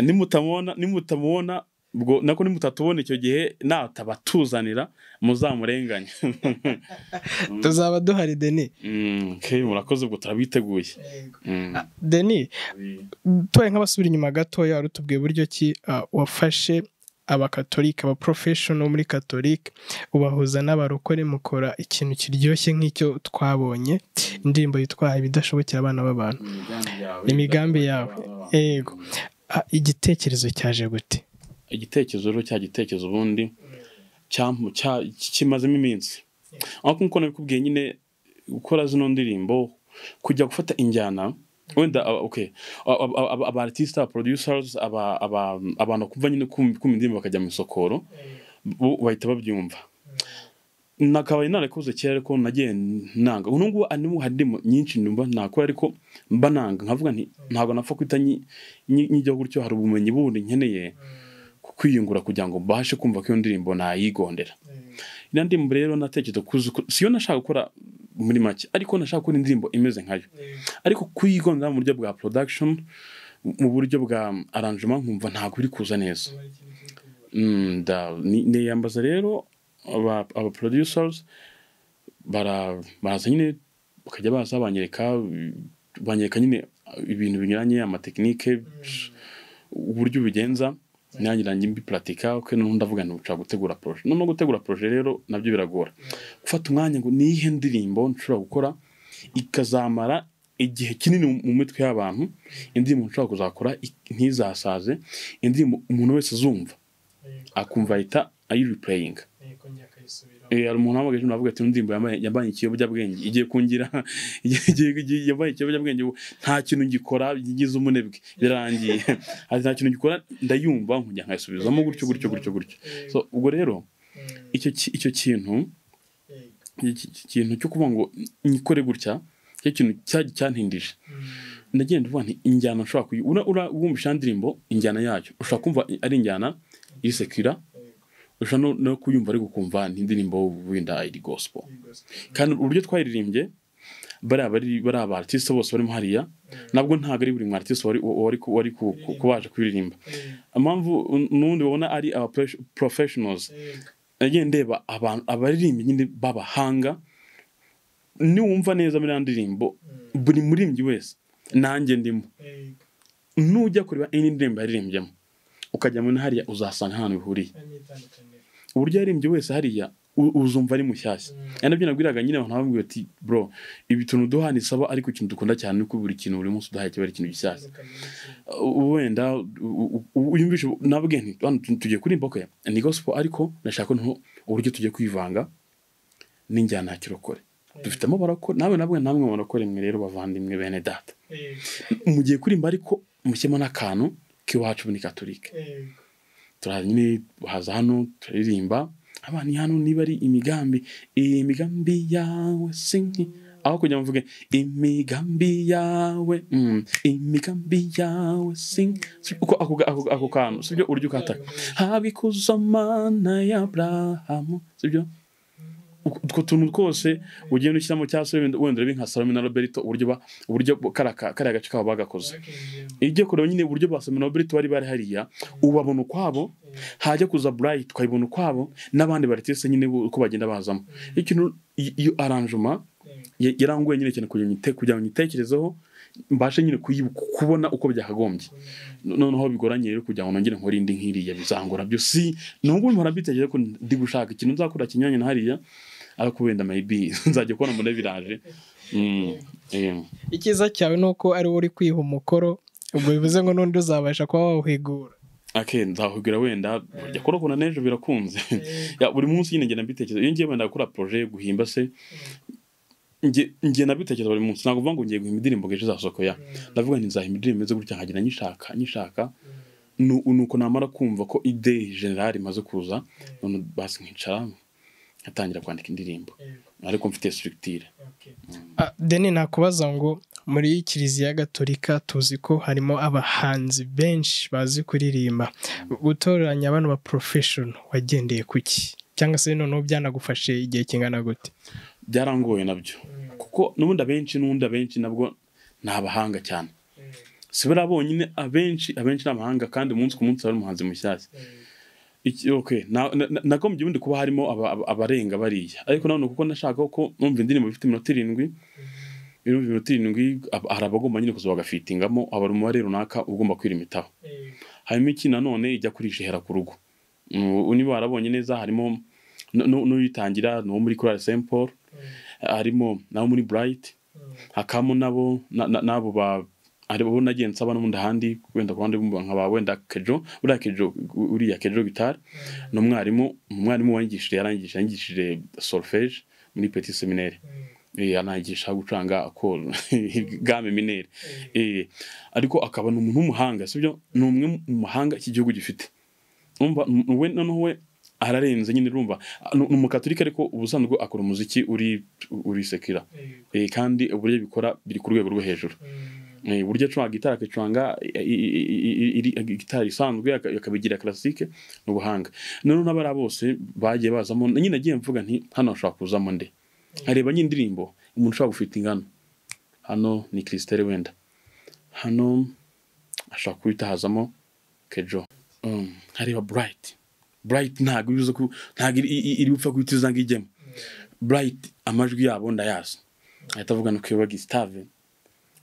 nimutamubona nimutamubona ubwo nako nimutatubona icyo gihe natabatuzanira muzamurenganye tuzaba duhari deni Mm, okay, murakoze ubwo turabiteguye Mm. deni tubaye nk'abasubira inyuma gatoya wari utubwiye buryo ki ah, wafashe abakatolika abaprofeshono muri katolika ubahuza n'abarokore mukora ikintu kiryoshye nk'icyo twabonye indirimbo yitwa ibidashobokera abana b'abantu imigambi yawe yego Ah, igitekerezo cyaje gute igitekerezo rero cya gitekerezo ubundi cyampu- cya- kimazemo iminsi ariko nk'uko nabikubwiye nyine gukora zino ndirimbo kujya gufata injyana wenda aba- okay, aba- aba- aba- aba artist aba producers aba- aba- abantu kumva nyine kum- kumva indirimbo bakajya mu isokoro bo bahita babyumva nakabaye narakoze kera ariko nagiye nanga ubu ngubu harimo harimo nyinshi numva nakora ariko mba nanga nkavuga nti ntabwo napfa kwita nyi- nyi- nyijyaho gutyo hari ubumenyi bundi nkeneye ku- kwiyungura kugira ngo mbashe kumva ko iyo ndirimbo nayigondera iriya ndirimbo rero natekereza kuzi ko- siyo nashaka gukora muri make ariko nashaka gukora indirimbo imeze nkayo ariko kuyigondera mu buryo bwa production mu buryo bwa arrangement nkumva ntabwo biri kuza neza Mm, da- ni- niyambaza rero aba aba producers bara baraza nyine bakajya baza banyereka banyereka nyine ibintu binyuranye amatekinike uburyo ubigenza nanjye nanjye mbipuratika kuko noneho ndavuga nti nshobora gutegura poroje noneho gutegura poroje rero nabyo biragora gufata umwanya ngo ni iyihe ndirimbo nshobora gukora ikazamara igihe kinini mu- mu mitwe y'abantu indirimbo nshobora kuzakora ik- ntizasaze indirimbo umuntu wese azumva akumva ahita ayiripureyinga Eh, hari umuntu wahamagaje umuntu avuga ati indirimbo yambaye yambaye ikiyobyabwenge igiye kungira igiye- igiye- igiye- yambaye ikiyobyabwenge ubu nta kintu ngikora ngize umunebwe birarangiye ati nta kintu ngikora ndayumva nkujya nkayisubizamo gutyo gutyo gutyo gutyo so ubwo rero icyo ki- icyo kintu iki- iki kintu cyo kuvuga ngo nyikore gutya cyo kintu cya- cyantindije ndagenda uvuga nti injyana ushobora kuyi ura- ura- wumvisha indirimbo injyana yayo ushobora kumva ari injyana irisekira ushobora no- no kuyumva ari gukumva n'indirimbo wenda iri gospel kandi uburyo twayiririmbye bariya bari bariya ba artiste bose barimo hariya nabwo ntabwo ari buri mu artiste wari wari wari ku- ku- kubaje kuririmba impamvu n'ubundi babona ari aba professionals nagiye ndeba abantu abaririmbyi nyine b'abahanga niwumva neza muri ya ndirimbo buri murimbyi wese nanjye ndimo nujya kureba indi ndirimbo yaririmbyemo ukajya muri hariya uzasanga ahantu bihuriye uburyo yaririmbye wese hariya u- uzumva ari mushyashya ari nabyo nabwiraga nyine abantu bambwira ati bro ibi tuntu duha ni sawa ariko ikintu dukunda cyane ni uko buri kintu buri munsi uduhaye kiba ari ikintu gishyashya U- wenda u- u- u- uyumvishe nabwe nti hano tu- tugiye kurimba okay ni gospel ariko nashaka noneho uburyo tugiye kwivanga n'injyana ya kirokore dufitemo barokore nawe nabwe namwe mu barokore mwe rero bavandimwe bene data mugiye kurimba ariko mushyemo n'akantu k'iwacu muri katolika turaza nyine haza hano turaririmba abana ni hano niba ari imigambi imigambi yawe sinki aho kugira ngo mvuge imigambi yawe mm, imigambi yawe sinki Si- uko ako, ako, ako kantu sibyo urya ukataka habikuza mana ya aburahamu sibyo Uko- utwo tuntu twose ugenda ushyiramo cya wenda wenda urabe nka salome na roberto uburyo ba- uburyo karaka kariya gace kabo bagakoze ijya kureba nyine uburyo ba Salome na Roberto bari bari hariya ubabona ukwabo hajya kuza Bright tukayibona ukwabo n'abandi baritese nyine bo uko bagenda bazamo ikintu i- iyo arrangement ya- yarangoye nyine cyane kugira ngo nyite kugira ngo nyitekerezeho mbashe nyine kuyi- kubona uko byakagombye No- noneho bigoranye rero kugira ngo nongere nkore indi nk'iriya bizangora byo si nubwo mpora mbitekereza ko ndi gushaka ikintu nzakora kinyuranye na hariya ariko wenda maybe nzajya kubona mbone biraje Mm, eh. icyiza cyawe ni uko ari wowe uri kwiha umukoro ubwo bivuze ngo n'undi uzabasha kuba wawuhigura ake nzakubwira wenda burya kurokora n'ejo birakunze Ya, buri munsi nyine ngenda mbitekereza iyo ngiye wenda gukora proje yo guhimba se nge nge nabitekereza buri munsi ntabwo uvuga ngo ngiye guhimba indirimbo ngo ejo izasohoke ya ndavuga nti nzahimba indirimbo imeze gutya nkagira nyishaka nyishaka nu- nuko namara kumva ko ideye generali imaze kuza none basi nkicara nkatangira kwandika indirimbo ariko mfite structure Ah, deni nakubaza ngo muri kiliziya gatolika tuzi ko harimo abahanzi benshi bazi kuririmba gutoranya bano ba porofeshono wagendeye ku ki cyangwa se noneho byanagufashe igihe kingana gute byarangoye nabyo kuko n'ubundi abenshi n'ubundi abenshi nabwo ni abahanga cyane si buriya bonyine abenshi abenshi ni abahanga kandi umunsi ku munsi hari umuhanzi mushyashya Iki- okay, na- na- na- nagombye ubundi kuba harimo aba- aba- abarenga bariya ariko nanone kuko nashaka ko numva indirimbo ifite iminota irindwi irumva iminota irindwi ab- hari abagomba nyine kuza bagafitingamo hari umubare runaka ugomba kwirimitaho hanyuma iki nanone ijya kurishihera ku rugo Mm, niba warabonye neza harimo nu- nu- n'uyitangira ni uwo muri korali st paul harimo nabo muri bright hakamo nabo na- na- n'abo ba hari abo nagiye nsaba n'ubundi ahandi wenda ku ruhande rw'umubanga nka ba wenda kejo buriya kejo uriya kejo gitari ni umwarimu umwarimu wanyigishije yarangije yanyigishije solfege muri petit seminaire Eh, anayigisha gucuranga akoro game minere Eh, ariko akaba ni umuntu w'umuhanga sibyo ni umwe mu mahanga iki gihugu gifite Urumva, n- we noneho we ararenze nyine urumva Ah, ni ni umukatolika ariko ubusanzwe akora umuziki uri uri sekira Eh, kandi uburyo bikora biri ku rwego rwo hejuru Eh, uburyo acuranga gitari akacuranga i- i- i- i- i- gitari isanzwe aka- akabigira classique ni ubuhanga noneho n'abariya bose bagiye bazamo nyine agiye mvuga nti hano hashobora kuzamo nde nkareba n'indirimbo umuntu ushobora gufita ingano hano ni kirisiteri wenda hano ashobora kuhita hazamo kejo Mm, nkareba burayiti burayiti ntabwo iri buze ku- ntabwo iri- iri iri bupfa guhita iza ngo ijyemo burayiti amajwi yabo ndayazi ahita avuga ngo kwiba gisitave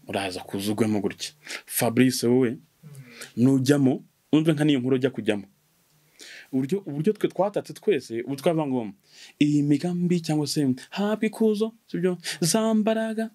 uraza kuza ugwemo gutya fabrice wowe nujyamo wumve nka niyo nkuru ujya kujyamo uburyo uburyo twe twatatse twese ubu twava ngo iyi migambi cyangwa se habwa ikuzo sibyo za mbaraga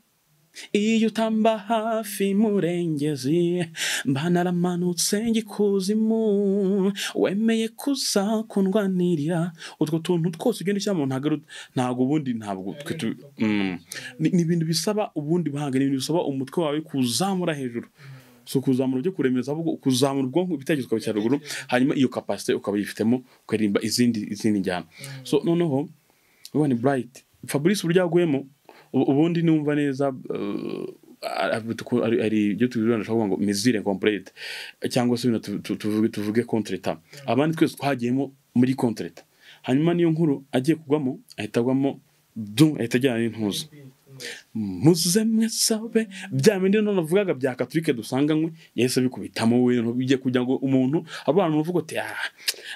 iyo utamba hafi murengezi mba naramanutse njya ikuzimu wemeye kuzakundwanirira utwo tuntu twose ugenda ushyira mu ntago ari- ntago ubundi ntabwo twe tu- Mm. ni ni ibintu bisaba ubundi buhanga ni ibintu bisaba umutwe wawe kuzamura hejuru si ukuzamura ujye kuremeza ahubwo kuzamura ubwonko ibitekerezo ukabicara ruguru hanyuma iyo kapasite ukaba uyifitemo ukaririmba izindi izindi njyana so noneho ubu ni burayiti fabrice uburyo yaguyemo ubu- ubundi numva neza uh, ari- ari- ari- ari ibyo tubirebana ashobora kuvuga ngo mizire kompurete cyangwa se tu- tu- tuvuge tuvuge kontreta abandi twese twagiyemo muri kontreta hanyuma niyo nkuru agiye kugwamo ahita agwamo du ahita ajyana n'intuza muze mwesabe bya bindi noneho navugaga bya katolike dusanganywe yahise bikubitamo we noneho bijya kugira ngo umuntu abantu bavuga ati "Ah,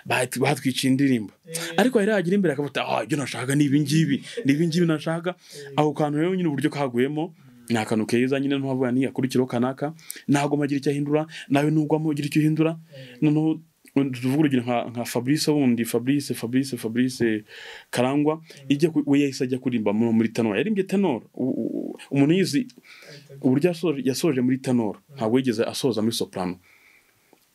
bat- batwiciye indirimbo ariko yari yagira imbere akavuga ati ah ibyo nashakaga ni ibi ngibi ni ibi ngibi nashaka ako kantu rero nyine uburyo kaguyemo ni akantu keza nyine ntuhavuga ni akurikiraho kanaka ntabwo magira icyo ahindura nawe nugwamo ugira icyo uhindura noneho tuvuga urugero nka nka fabrice wundi fabrice fabrice fabrice karangwa ijya ku- we yahise ajya kuririmba mu- muri tanoro yaririmbye tanoro U- u- umuntu yizi uburyo yasoje- yasoje muri tanoro ntabwo yigeze asoza muri soprano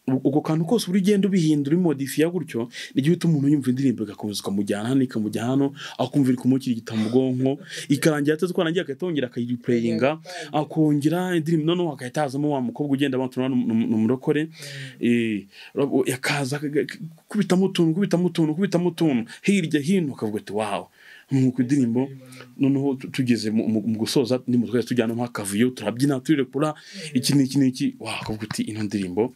U- ubwo kantu kose buri ugenda ubihindura umodifiya gutyo n'igihe utuma umuntu yumva indirimbo igakomeza ikamujyana hano ikamujya hano akumva iri kumukirigita mu bwonko ikarangira atazi ko arangiye agahita yongera akayiripureyinga akongera indirimbo noneho hagahita hazamo wa mukobwa ugenda bamutura ni umurokore Eh, urabwo- yakaza akaga- kubitamo utuntu kubitamo utuntu kubitamo utuntu hirya hino ukavuga ati wawo nuko indirimbo noneho tu- tugeze mu- mu mu gusoza indirimbo twese tujyana nk'akavuyo turabyina turirekura iki ni iki ni iki wakavuga uti ino ndirimbo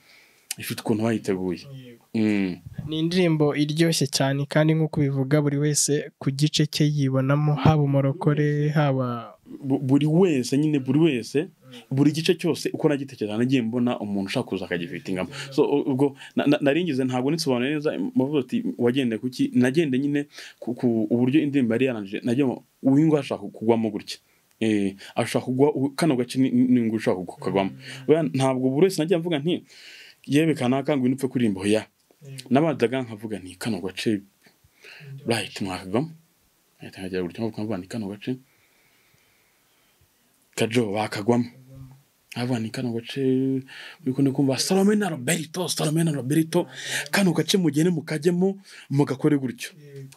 ifite ukuntu bayiteguye Mm. ni indirimbo iryoshye cyane kandi nk'uko ubivuga buri wese ku gice cye yibonamo haba umurokore haba Bu- buri wese nyine buri wese buri gice cyose uko nagitekereza nagiye mbona umuntu ushaka kuza akagifitingamo so u- ubwo na- na- nari ngize ntabwo nisobanuye neza mavuga ati wagendeye kuki nagende nyine ku ku- uburyo indirimbo yari yarangije nagiye ngo uyu ngo ashaka kugwamo gutya Eh, ashaka kugwa u- kano gace ni ni ngo ushaka kug- kukagwamo Oya, ntabwo buri wese nagiye mvuga nti yewe kanaka ngo nupfe kuririmba oya nabanzaga nkavuga nti kano gace right mwakagwamo ahita nkagera gutya nkavuga nti kano gace kajo bakagwamo avuga ni kano gace uriko ndi kumva salome na roberto salome na roberto kano gace mugende mukajyemo mugakore gutyo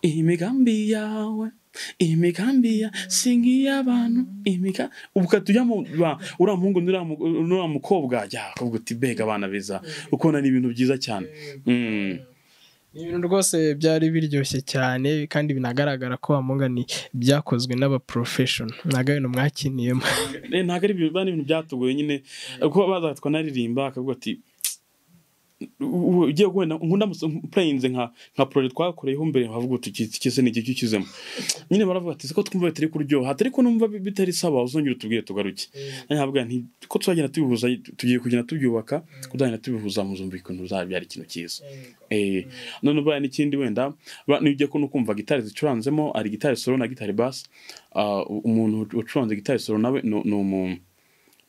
imigambi yawe imigambi ya si nk'iy'abantu imiga ubukata ujya mu ba- uriya muhungu n'uriya mu- n'uriya mukobwa jya akavuga uti mbega abana beza ukubona ni ibintu byiza cyane Mm. ni ibintu rwose byari biryoshye cyane kandi binagaragara ko wamugani byakozwe n'abaporofeshono ntabwo ari ibintu mwakiniyemo Eh, ntabwo ari ibintu biba ari ibintu byatugoye nyine kuko bazaga twanaririmba akavuga ati "U- ugiye wenda nkunda purayinze nka nka poroje twakoreyeho mbere havuga uti iki iki se ni iki ukizemo nyine baravuga ati siko twumva bitari kuryoha ariko numva bi- bitari sawa uzongera utubwire tugaruke nanjye nkavuga nti ko tuzagenda tubihuza tugiye kugenda tubyubaka tuzagenda tubihuza muzumva ikintu uzabyara ikintu cyiza Eh, none ubaye n'ikindi wenda ba- nujya kuno kumva gitari zicuranzemo ari gitari solo na gitari bass ah, u- umuntu ucuranze gitari solo nawe ni ni umu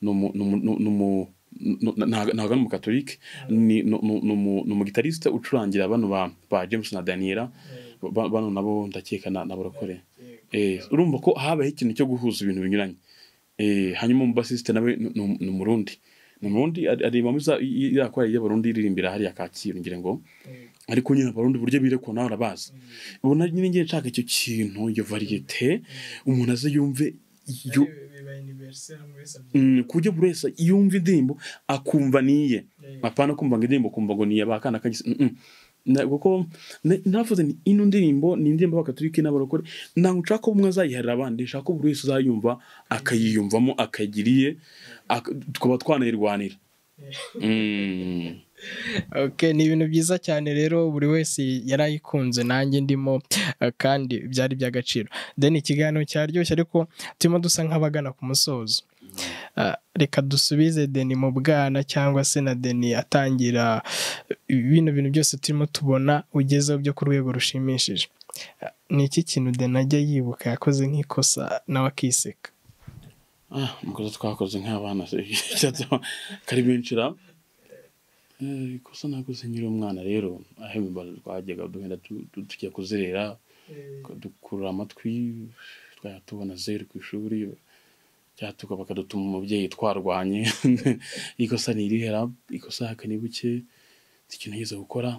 ni umu ni umu- ni umu- ni- ni- ntago ntago ari umukatolike ni ni- ni- ni umu- ni umugitarisite ucurangira bano ba ba james na daniela Ba- bano nabo ndakeka na na barokore Eh, urumva ko habayeho ikintu cyo guhuza ibintu binyuranye Eh, hanyuma umubasisite nawe ni- ni ni umurundi ni umurundi ari- areba muri za yakora y'abarundi iririmbira hariya kacyiru ngira ngo ariko nyine abarundi uburyo birekwa nawe arabazi ubona nyine ngiye nshaka icyo kintu iyo variyete umuntu aze yumve yo- Mm, ku buryo buri wese yumva indirimbo akumva niye apana kumva ngo indirimbo kumva ngo niye bakana kagise na, kuko na- navuze ni ino ndirimbo ni indirimbo y'abakaturiki n'abarokore ntabwo nshaka ko umwe azayiharira abandi nshaka ko buri wese azayumva akayiyumvamo akagira iye ak- tukaba twanayirwanira Mm. Okay, ni ibintu byiza cyane rero buri wese yarayikunze nanjye ndimo eh, kandi byari iby'agaciro then ikiganiro cyaryoshye ariko turimo dusa nk'abagana ku musozo Ah, reka dusubize deni mu bwana cyangwa se na deni atangira eh, bino bintu byose turimo tubona ugezeho byo ku rwego rushimishije Ah, ni iki kintu deni ajya yibuka yakoze nk'ikosa nawe akiseka Ah, amakosa twakoze nk'abana se cyatuma kari benshi ra Eh, ikosa nakoze nkiri umwana rero aho imibare twajyaga duhenda tu- tu- tujya kuzerera dukurura amatwi twajya tubona zeru ku ishuri byatuka bakadutuma umubyeyi twarwanye ikosa ni irihera ikosa haka ni buke si ikintu nigeze gukora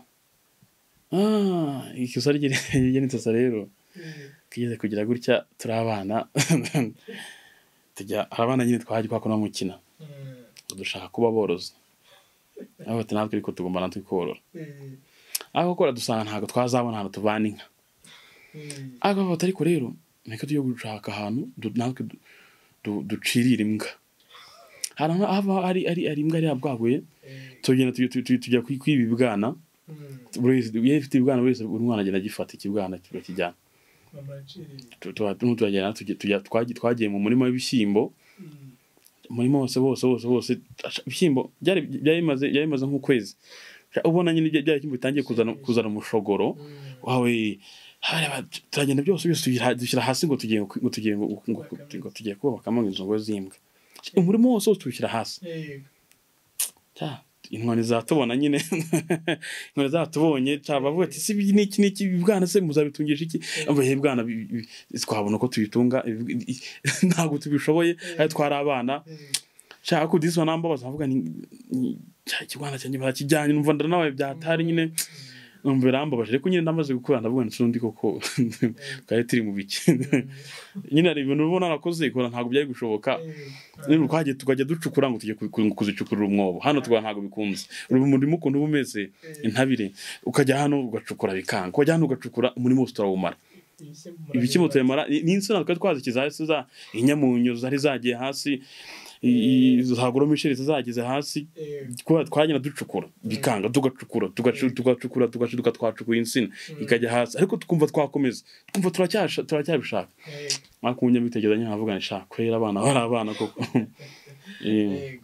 Ah, ikosa ry'intosa rero tugeze kugira gutya turi abana tujya hari abana nyine twajya twakora mukina dushaka kuba borozi aho bati natwe ariko tugomba natwe korora ariko korora dusanga ntabwo twazabona ahantu tuvana inka ariko bati ariko rero reka tujye gushaka ahantu du- natwe du- du- ducirira imbwa hari aho haba hari ari ari imbwa yari yabwaguye tugenda tujya- tujya tujya kwi- kwiba ibibwana buri wese iyo ifite ibibwana buri wese buri mwana agenda agifata ikibwana kikakijyana Tu- tuba- tu- turagenda tujya- tujya- twagiye twagiye mu murima w'ibishyimbo umurima wose wose wose wose aca- ibishyimbo byari byari bimaze byari bimaze nk'ukwezi Aca ubona nyine bya- bya bishyimbo bitangiye kuzana kuzana umushogoro wawe hareba turagenda byose byose tubira- dushyira hasi ngo tugiye ngo tugiye ngo ngo- ngo- ngo tugiye kubakamo inzu ngo z'imbwa Aca umurima wose wose tuwushyira hasi Cya, inkoni zatubona nyine inkoni zatubonye bavuga ati si ibi- niki niki ibibwana se muzabitungisha iki ambaye ibibwana bi- bi- twabona ko tubitunga ibi- i- ntabwo tubishoboye ariko twari abana nshaka ko disi wanambabaza nkavuga ni ni- cya kigwana cyanjye barakijyanye numva ndanabaye byatari nyine numva birambabaje ariko nyine namaze gukura ndavuga nti n'undi koko twari turi mu biki nyine hari ibintu ubona narakoze kora ntabwo byari gushoboka rero twagiye tukajya ducukura ngo tujye ku- ku- kuzicukurira umwobo hano twa ntabwo bikunze ubu umurimo ukuntu uba umeze intabire ukajya hano ugacukura bikanga ukajya hano ugacukura umurimo wose turawumara ibishyimbo turemara ni ni insina twari twazikiza hasi za inyamunyo zari zagiye hasi i- i- za goromisheri zageze hasi kuba twagenda ducukura bikanga tugacukura tugacu- tugacukura tugacuduka twacukura insina ikajya hasi ariko tukumva twakomeza twumva turacyasha- turacyabishaka ariko umunyabitekerezo nyine avuga ni shaka kwera abana bari abana koko Eh,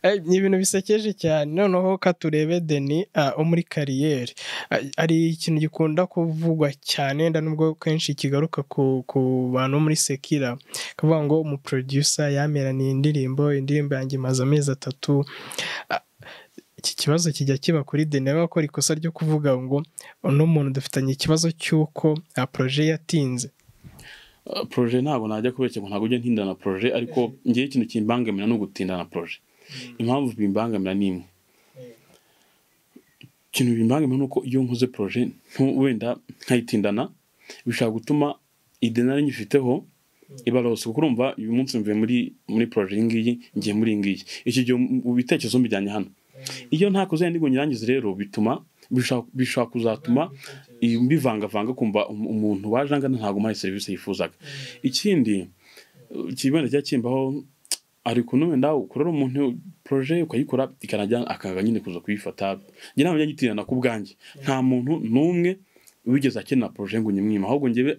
Eh, ni ibintu bisekeje cyane noneho ka turebe deni ah, wo muri kariyeri Ah, hari ikintu gikunda kuvugwa cyane wenda nubwo kenshi kigaruka ku, ku bantu bo muri sekira kavuga ngo umuproducer yameraniye indirimbo indirimbo yanjye imaze amezi atatu Ah, iki kibazo kijya kiba kuri deni rero akora ikosa ryo kuvuga ngo uno muntu dufitanye ikibazo cy'uko ah, projet yatinze proje ntabwo najya kubeshya ngo ntabwo ujya ntinda na proje ariko ngewe ikintu kimbangamira ni ugutinda na proje impamvu bimbangamira ni imwe ikintu bimbangamira ni uko iyo nkoze proje ntu- wenda nkayitindana bishobora gutuma ide nari nyifiteho ibarose kuko urumva uyu munsi mvuye muri muri poroje iyi ngiyi ngiye muri iyi ngiyi icyo gihe mu bitekerezo mbijyanye hano iyo nta kuzajya ndigwa nyirangiza rero bituma bishobora kuzatuma mbivangavanga kumva umuntu waje angana ntabwo umuhaye serivisi yifuzaga ikindi kibanda cyangwa kimbaho ari ukuntu wenda ukorera umuntu poroje ukayikora ikanajya akanga nyine kuza kuyifata njye ntabwo njya gitirirana ku bwanjye nta muntu n'umwe wigeze akenera poroje ngo nyimwima ahubwo ngewe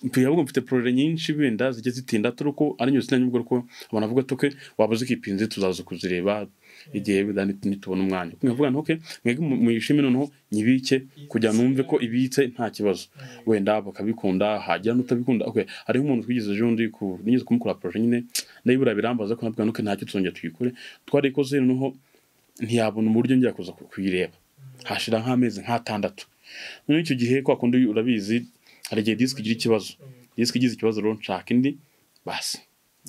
ntabwo mfite poroje nyinshi wenda zijya zitinda turi uko ari nyose n'ubwo ko abantu bavuga tuke waba uzikipinze tuzaza kuzireba igihe wenda nitubona umwanya nkavuga ntuke mwebwe muyishime noneho nyibike kugira numve ko ibitse nta kibazo wenda bakabikunda hajya n'utabikunda okay hariho umuntu twigeze ejo undi nigeze kumukora poroje nyine ndayibura birambaza ko navuga ntuke ntacyo tuzongera tuyikore twarikoze noneho ntiyabona uburyo njya kuza kuyireba hashira nk'amezi nk'atandatu noneho icyo gihe kwa kundi urabizi hari igihe disiki igira ikibazo disiki igize ikibazo rero nshaka indi basi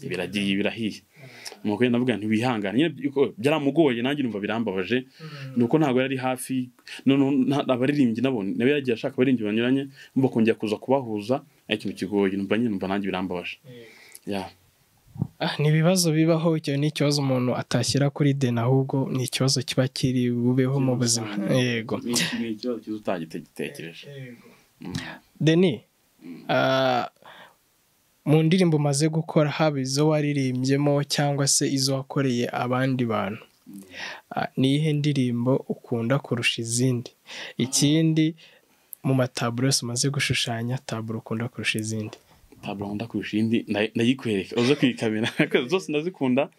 biragiye birahiye nuko navuga ntiwihangane byaramugoye nanjye numva birambabaje nuko ntabwo yari hafi abaririmbyi nabo nawe yagiye ashaka abaririmbyi banyuranye mba kongera kuza kubahuza ari ikintu kigoye numva nyine numva nanjye birambabaje ni ibibazo bibaho icyo ni ikibazo umuntu atashyira kuri deni ahubwo ni ikibazo kiba kiri bubeho mu buzima yego ni ikibazo cyiza utagitekereje deni mu ndirimbo umaze gukora haba izo waririmbyemo cyangwa se izo wakoreye abandi bantu ni iyihe ndirimbo ukunda kurusha izindi ikindi mu mataburo yose umaze gushushanya taburo ukunda kurusha izindi taburo nkunda kurusha iyindi ndayikwereka uze kuyikamera zose ndazikunda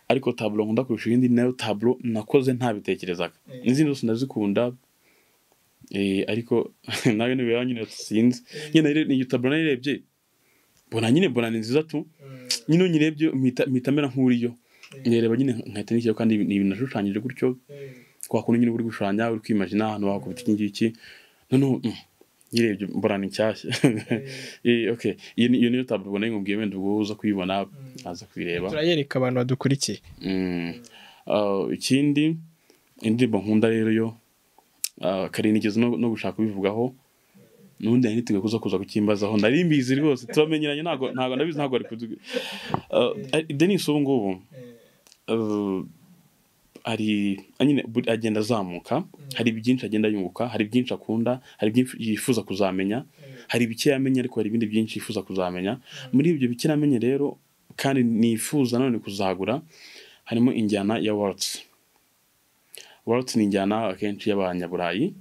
ariko taburo nkunda kurusha iyindi nayo taburo nakoze ntabitekerezaga n'izindi zose ndazikunda ariko nawe niba nyine sinzi nyine ni taburo nayirebye mbona nyine mbona ni nziza tu nyine unyirebye mpita mera nk'uriyo nyireba nyine nkahita n'ikiro kandi ni ibintu nashushanyije gutyo kwa kuntu nyine uri gushushanya uri kwimajina ahantu wakubita iki ngiki noneho nyirebye mbona ni nshyashya iyo niyo taburo ubona ngo wenda ubwo uza kuyibona aza kuyireba turayereka abantu badukurikiye ikindi indirimbo nkunda rero yo karinigeze no gushaka kubivugaho n'ubundi nari niteguye kuza kuza kukimbazaho nari mbizi rwose turamenyeranye ntabwo ntabwo ndabizi ntabwo ari kuduga denis ubu ngubu ari nyine agenda azamuka hari byinshi agenda yunguka hari byinshi akunda hari byinshi yifuza kuzamenya hari bike yamenya ariko hari ibindi byinshi yifuza kuzamenya muri ibyo bike namenye rero kandi nifuza nanone kuzagura harimo injyana ya warutsi warutsi ni injyana akenshi y'abanyaburayi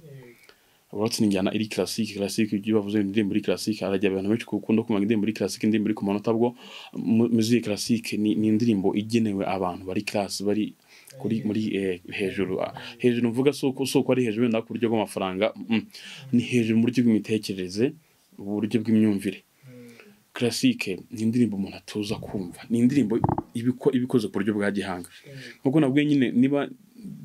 uretse n'injyana iri classique classique ibyo bavuze indirimbo muri classique arajya abantu benshi gukunda kumva indirimbo muri classique indirimbo iri ku manota bwo musique classique ni, ni indirimbo igenewe abantu bari class bari kuri muri eh, hejuru hejuru mvuga suko suko ari hejuru wenda ku buryo bw'amafaranga mm. ni hejuru mu buryo bw'imitekerereze uburyo bw'imyumvire classique ni indirimbo umuntu atuza kumva ni indirimbo ibikoze ku buryo bwa gihanga nkuko nabwiye nyine niba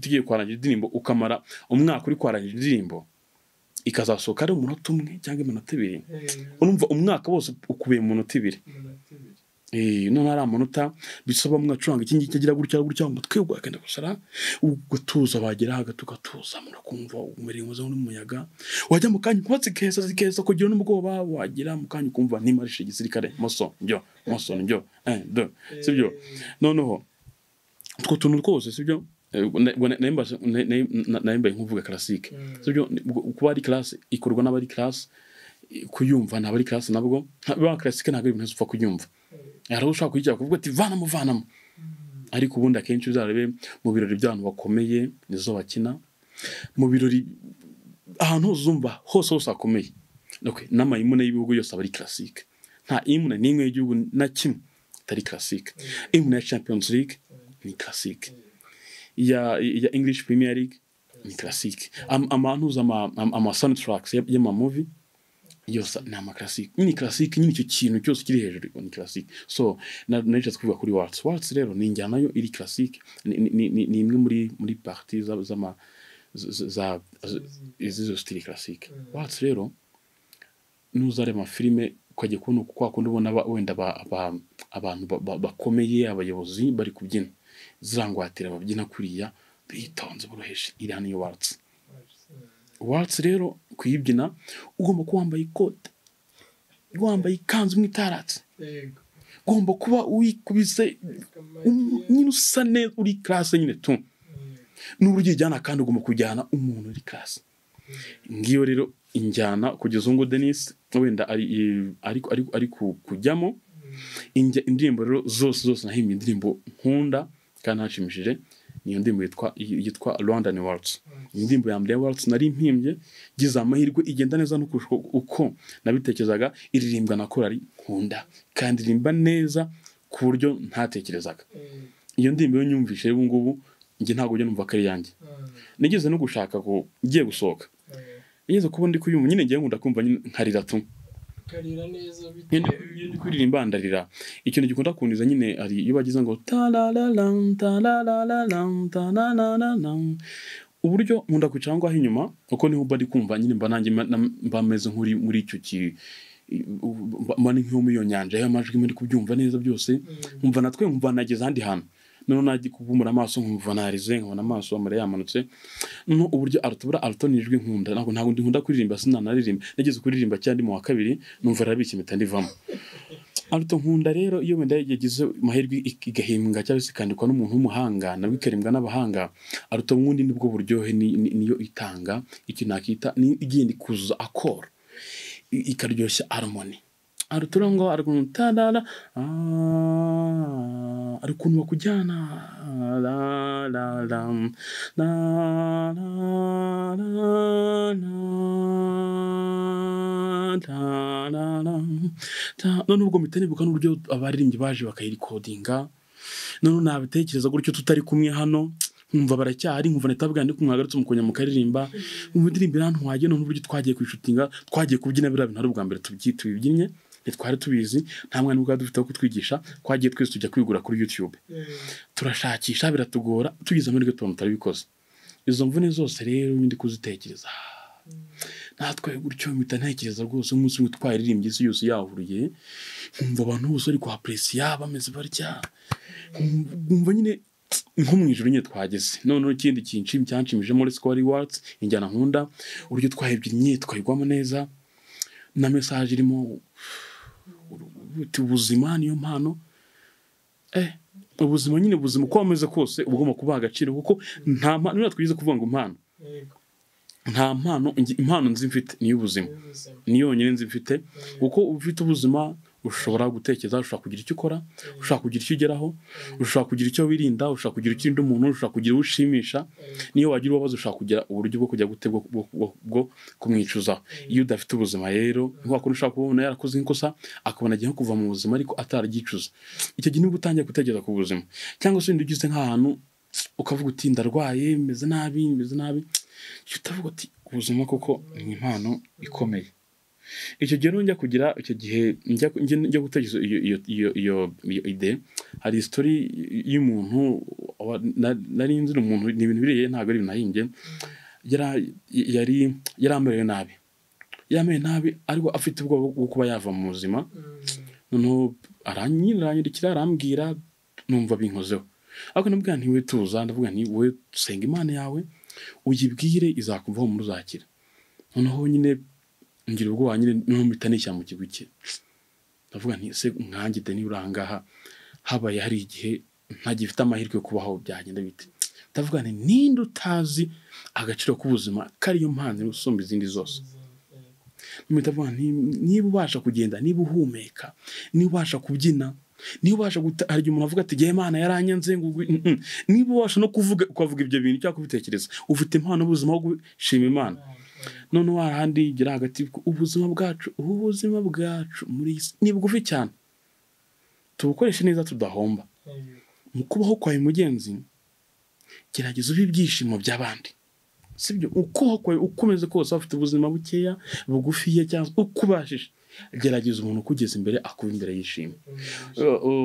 tugiye kwarangira indirimbo ukamara umwaka uri kwarangira indirimbo ikazasohoka ari umunota umwe cyangwa iminota ibiri urumva umwaka wose ukubiye mu minota ibiri none ari amanota bisaba umwe acuranga iki ngiki agira gutya gutya ngo twebwe akenda gusara ugatuza wagera hagati ugatuza murakumva umuriro uza n'umuyaga wajya mu kanya inkotsi ikeza zikeza kugira n'ubwoba wagera mu kanya ukumva ntimarishe igisirikare moso njyo moso njyo do sibyo noneho utwo tuntu twose sibyo nayimbaye nk'uvuga classique sibyo kuba ari classe ikorwa n'abari classe kuyumva ntabwo ari classe nabwo ba classique ntabwo ari ibintu upfa kuyumva hari ushaka kuyijya kuvuga ati vanamo vanamo ariko ubundi akenshi uzarebe mu birori by'abantu bakomeye nizo bakina mu birori ahantu hose uzumva hose hose hakomeye n'amayimune y'ibihugu yose aba ari classique nta imune n'imwe y'igihugu na kimwe atari classique imune ya champions league ni classique ya, ya English Premier League ni classique am, amanuza ama, ama soundtracks y'amamovie yose ni amaclassique ni classique nyine icyo kintu cyose kiri hejuru ni classique so narishatse kuvuga kuri waltz waltz rero ni injyana yo iri classique ni imwe muri muri parti z'ama za izo style classique waltz rero nuzare amafilime ukajya kubona kwa kundi ubona wenda abantu bakomeye abayobozi bari kubyina zirangwatira ababyina kuriya bitonze boroheje iriya niyo watsi watsi rero kuyibyina ugomba kuba wambaye ikote wambaye ikanzu mwitaratse ugomba kuba wikubise nyine usa neza uri karase nyine tu n'uburyo uyijyana kandi ugomba kujyana umuntu uri karase ngiyo rero injyana kugeza ubu ngubu denise wenda ari kujyamo indirimbo rero zose zose nahimbye indirimbo nkunda kandi hashimishije niyo ndirimbo yitwa rwandani warusi indirimbo ya mbere ya warusi nari mpimbye ngize amahirwe igenda neza no kurusha uko nabitekerezaga iririmbwa na korari nkunda kandi iririmba neza ku buryo ntatekerezaga iyo ndirimbo yo nyumvise ubu ngubu njye ntabwo ujya numva ko ari iyanjye nigeze no gushaka ko ngiye gusohoka nigeze kuba ndi kuyumva nyine ngiye nkunda kumva nkarira tu kuririmba ndarira ikintu gikunda kuniza nyine hari iyo bagize ngo tarararam tarararam tarararam uburyo nkunda kwicara ngaho inyuma uko niho mba ari kumva nyine mba nanjye mba meze nk'uri muri icyo ki mba ni nk'iyo muri iyo nyanja aho amajwi muri kubyumva neza byose nkumva natwe nkumva nageze ahandi hantu noneho najya kubumura amaso nkumva narize nkabona amaso amara yamanutse no uburyo aratubura arato nijwi nkunda ntabwo ntabwo nkunda kuririmba sinanaririmba nageze kuririmba cyangwa ndi mu wa kabiri numva rarabishye mpita ndivamo aruto nkunda rero iyo wenda yagize amahirwe igahimbwa cyangwa se ikandikwa n'umuntu w'umuhanga nabwo ikaririmbwa n'abahanga aruto nk'undi nibwo buryohe niyo itanga icyo nakita niyo igenda ikuzuza akoro ikaryoshya harmoni hari uturongo ari ukuntu tarara ari ukuntu bakujyana noneho ubwo mpita nibuka n'uburyo abaririmbyi baje bakayirikodinga noneho nabitekereza gutyo tutari kumwe hano nkumva baracyari nkumva na tabwa ndi kumwagarutse umukonyera mu karirimba nkumva indirimbo iri ahantu wagiye noneho uburyo twagiye kwishutinga twagiye kubyina biriya bintu ari ubwa mbere tubyinnye ntitwari tubizi nta mwana ubwa dufite wo kutwigisha twagiye twese tujya kwigura kuri youtube turashakisha biratugora tugize amahirwe tubona tutarabikoze izo mvune zose rero ndi kuzitekereza natwe gutyo mpita ntekereza rwose umunsi umwe twaririmbye isi yose yahuruye nkumva abantu bose bari kuhaperesiya bameze batya nkumva nyine nko mu ijoro nyine twageze noneho ikindi cyinshi cyanshimije muri sikori watsi injyana nkunda uburyo twayibyinye twayigwamo neza na mesaje irimo ubuzima niyo mpano eh ubuzima nyine ubuzima uko wameze kose uba ugomba kubaha agaciro kuko nta mpano niba twigize kuvuga ngo impano nta mpano impano nzi mfite niyo ubuzima ni yonyine nzi mfite kuko ufite ubuzima ushobora gutekereza ushobora kugira icyo ukora ushobora kugira icyo ugeraho ushobora kugira icyo wirinda ushobora kugira icyo urinda umuntu ushobora kugira uwo ushimisha niyo wagira ubabaza ushobora kugira uburyo bwo kujya gute bwo kumwicuzaho iyo udafite ubuzima rero ntiwakora ushobora kuba umuntu yarakoze nk'ikosa akabona agiye kuva mu buzima ariko atararyicuza icyo gihe nibwo utangiye gutekereza ku buzima cyangwa se wenda ugize nk'ahantu ukavuga uti ndarwaye meze nabi meze nabi icyo utavuga uti ubuzima koko ni impano ikomeye icyo gihe njya kugira icyo gihe njya gutekereza iyo ide hari isitori y'umuntu nari nzi umuntu ni ibintu biriye ntabwo ari ibintu nahimbye yari yarambaye nabi yambaye nabi ariko afite ubwoba bwo kuba yava mu buzima noneho aranyiranyirikira arambwira numva binkozeho ariko ndavuga nti we tuza ndavuga nti we dusenga imana yawe uyibwire izakuvaho muri uzakira noneho nyine ngira ubwoba nyine noneho mpita nishyira mu kigo cye ndavuga nti ese umwanjye de niba uri ahangaha habaye hari igihe ntagifite amahirwe yo kubaho byagenda bite ndavuga nti ninde utazi agaciro k'ubuzima kariyo mpano usumba izindi zose mpita niba ubasha kugenda niba uhumeka niba ubasha kubyina niba ubasha hari igihe umuntu avuga ati igihe imana yaranyanze niba ubasha no kuvuga ukavuga ibyo bintu cyangwa kubitekereza ufite impano ubuzima bwo gushima imana noneho hahandi gira hagati ubuzima bwacu ubuzima bwacu muri iyi si ni bugufi cyane tubukoreshe neza tudahomba mu kubaho kwawe mugenzi gerageza ube ibyishimo by'abandi sibyo ukubaho kwawe ukomeze kose afite ubuzima bukeya bugufiya cyangwa uko ubashije gerageza umuntu ukugeza imbere akuba imbere yishimye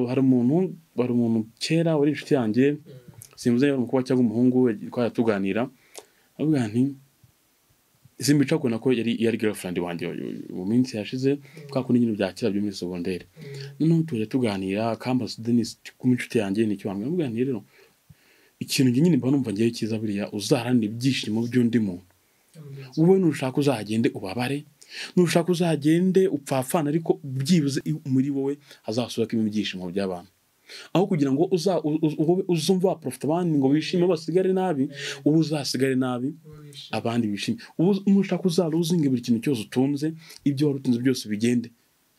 hari umuntu hari umuntu kera wari inshuti yanjye simuze yari umukobwa cyangwa umuhungu twajya tuganira avuga nti simbica kubona ko yari yari girlfriend wanjye mu minsi yashize kwa kundi nyine bya kera byo muri segonderi noneho tujya tuganira kambas denis kuba inshuti yanjye ni icyo wambwira mubwira rero ikintu njye nyine mba numva ngewe cyiza buriya uzaharanira ibyishimo by'undi muntu wowe nushaka uzagende ubabare nushaka uzagende upfapfana ariko byibuze muri wowe hazasuramo ibyishimo by'abantu aho kugira ngo uzumva waporofita abandi ngo wishime basigare nabi ubu uzasigare nabi abandi bishime ubu ushaka uzara uzinge buri kintu cyose utunze ibyo wari utunze byose bigende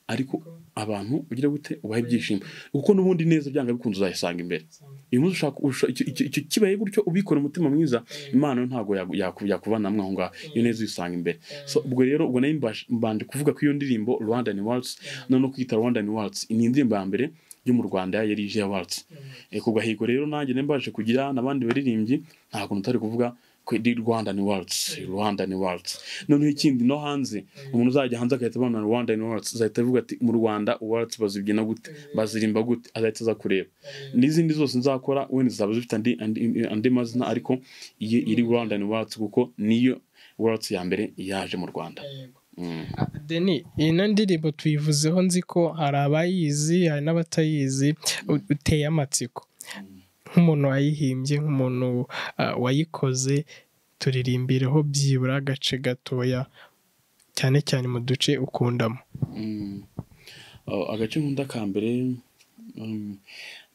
ariko abantu ugira gute ubahe ibyishimo kuko n'ubundi neza byanga bikunze uzayisanga imbere uyu munsi ushaka icyo kibaye gutyo ubikora umutima mwiza imana ntabwo yakuvanamo aho ngaho iyo neza uyisanga imbere ubwo rero ubwo nayo mbanje kuvuga ko iyo ndirimbo rwanda ni watsi noneho kuyita rwanda ni watsi ni indirimbo ya mbere yo mu rwanda yari ije ya watsi ku gahigo rero nanjye nimbaje kugira n'abandi baririmbyi nta kuntu utari kuvuga kuri rwanda ni warusi rwanda ni warusi noneho ikindi no hanze umuntu uzajya hanze agahita abona rwanda ni warusi azahita avuga ati mu rwanda warusi bazibyina gute bazirimba gute azahita aza kureba n'izindi zose nzakora wenda zaba zifite andi mazina ariko iyi iri rwanda ni warusi kuko niyo warusi ya mbere yaje mu rwanda deni ino ndirimbo tuyivuzeho nzi ko hari abayizi hari n'abatayizi uteye amatsiko nk'umuntu wayihimbye nk'umuntu wayikoze turirimbireho byibura agace gatoya cyane cyane mu duce ukundamo agace nkunda ka mbere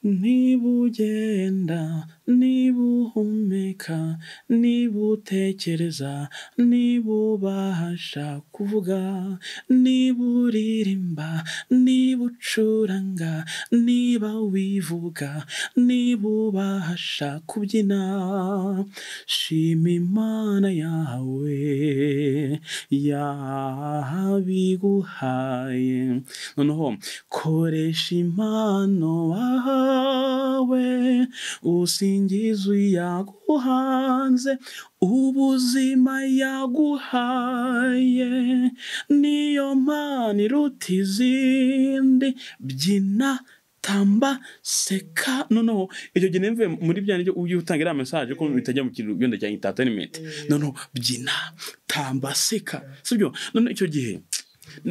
niba ugenda niba uhumeka niba utekereza niba ubasha kuvuga niba uririmba niba ucuranga niba wivuga niba ubasha kubyina shima imana yawe yabiguhaye noneho koresha impano wahawe wawe usingizo yaguhanze ubuzima yaguhaye niyo mana iruta izindi byina tamba seka noneho icyo gihe nemvuye muri bya nibyo ujye utanga iriya mesaje ko bitajya mu kintu wenda cya intatenimenti noneho byina tamba seka sibyo noneho icyo gihe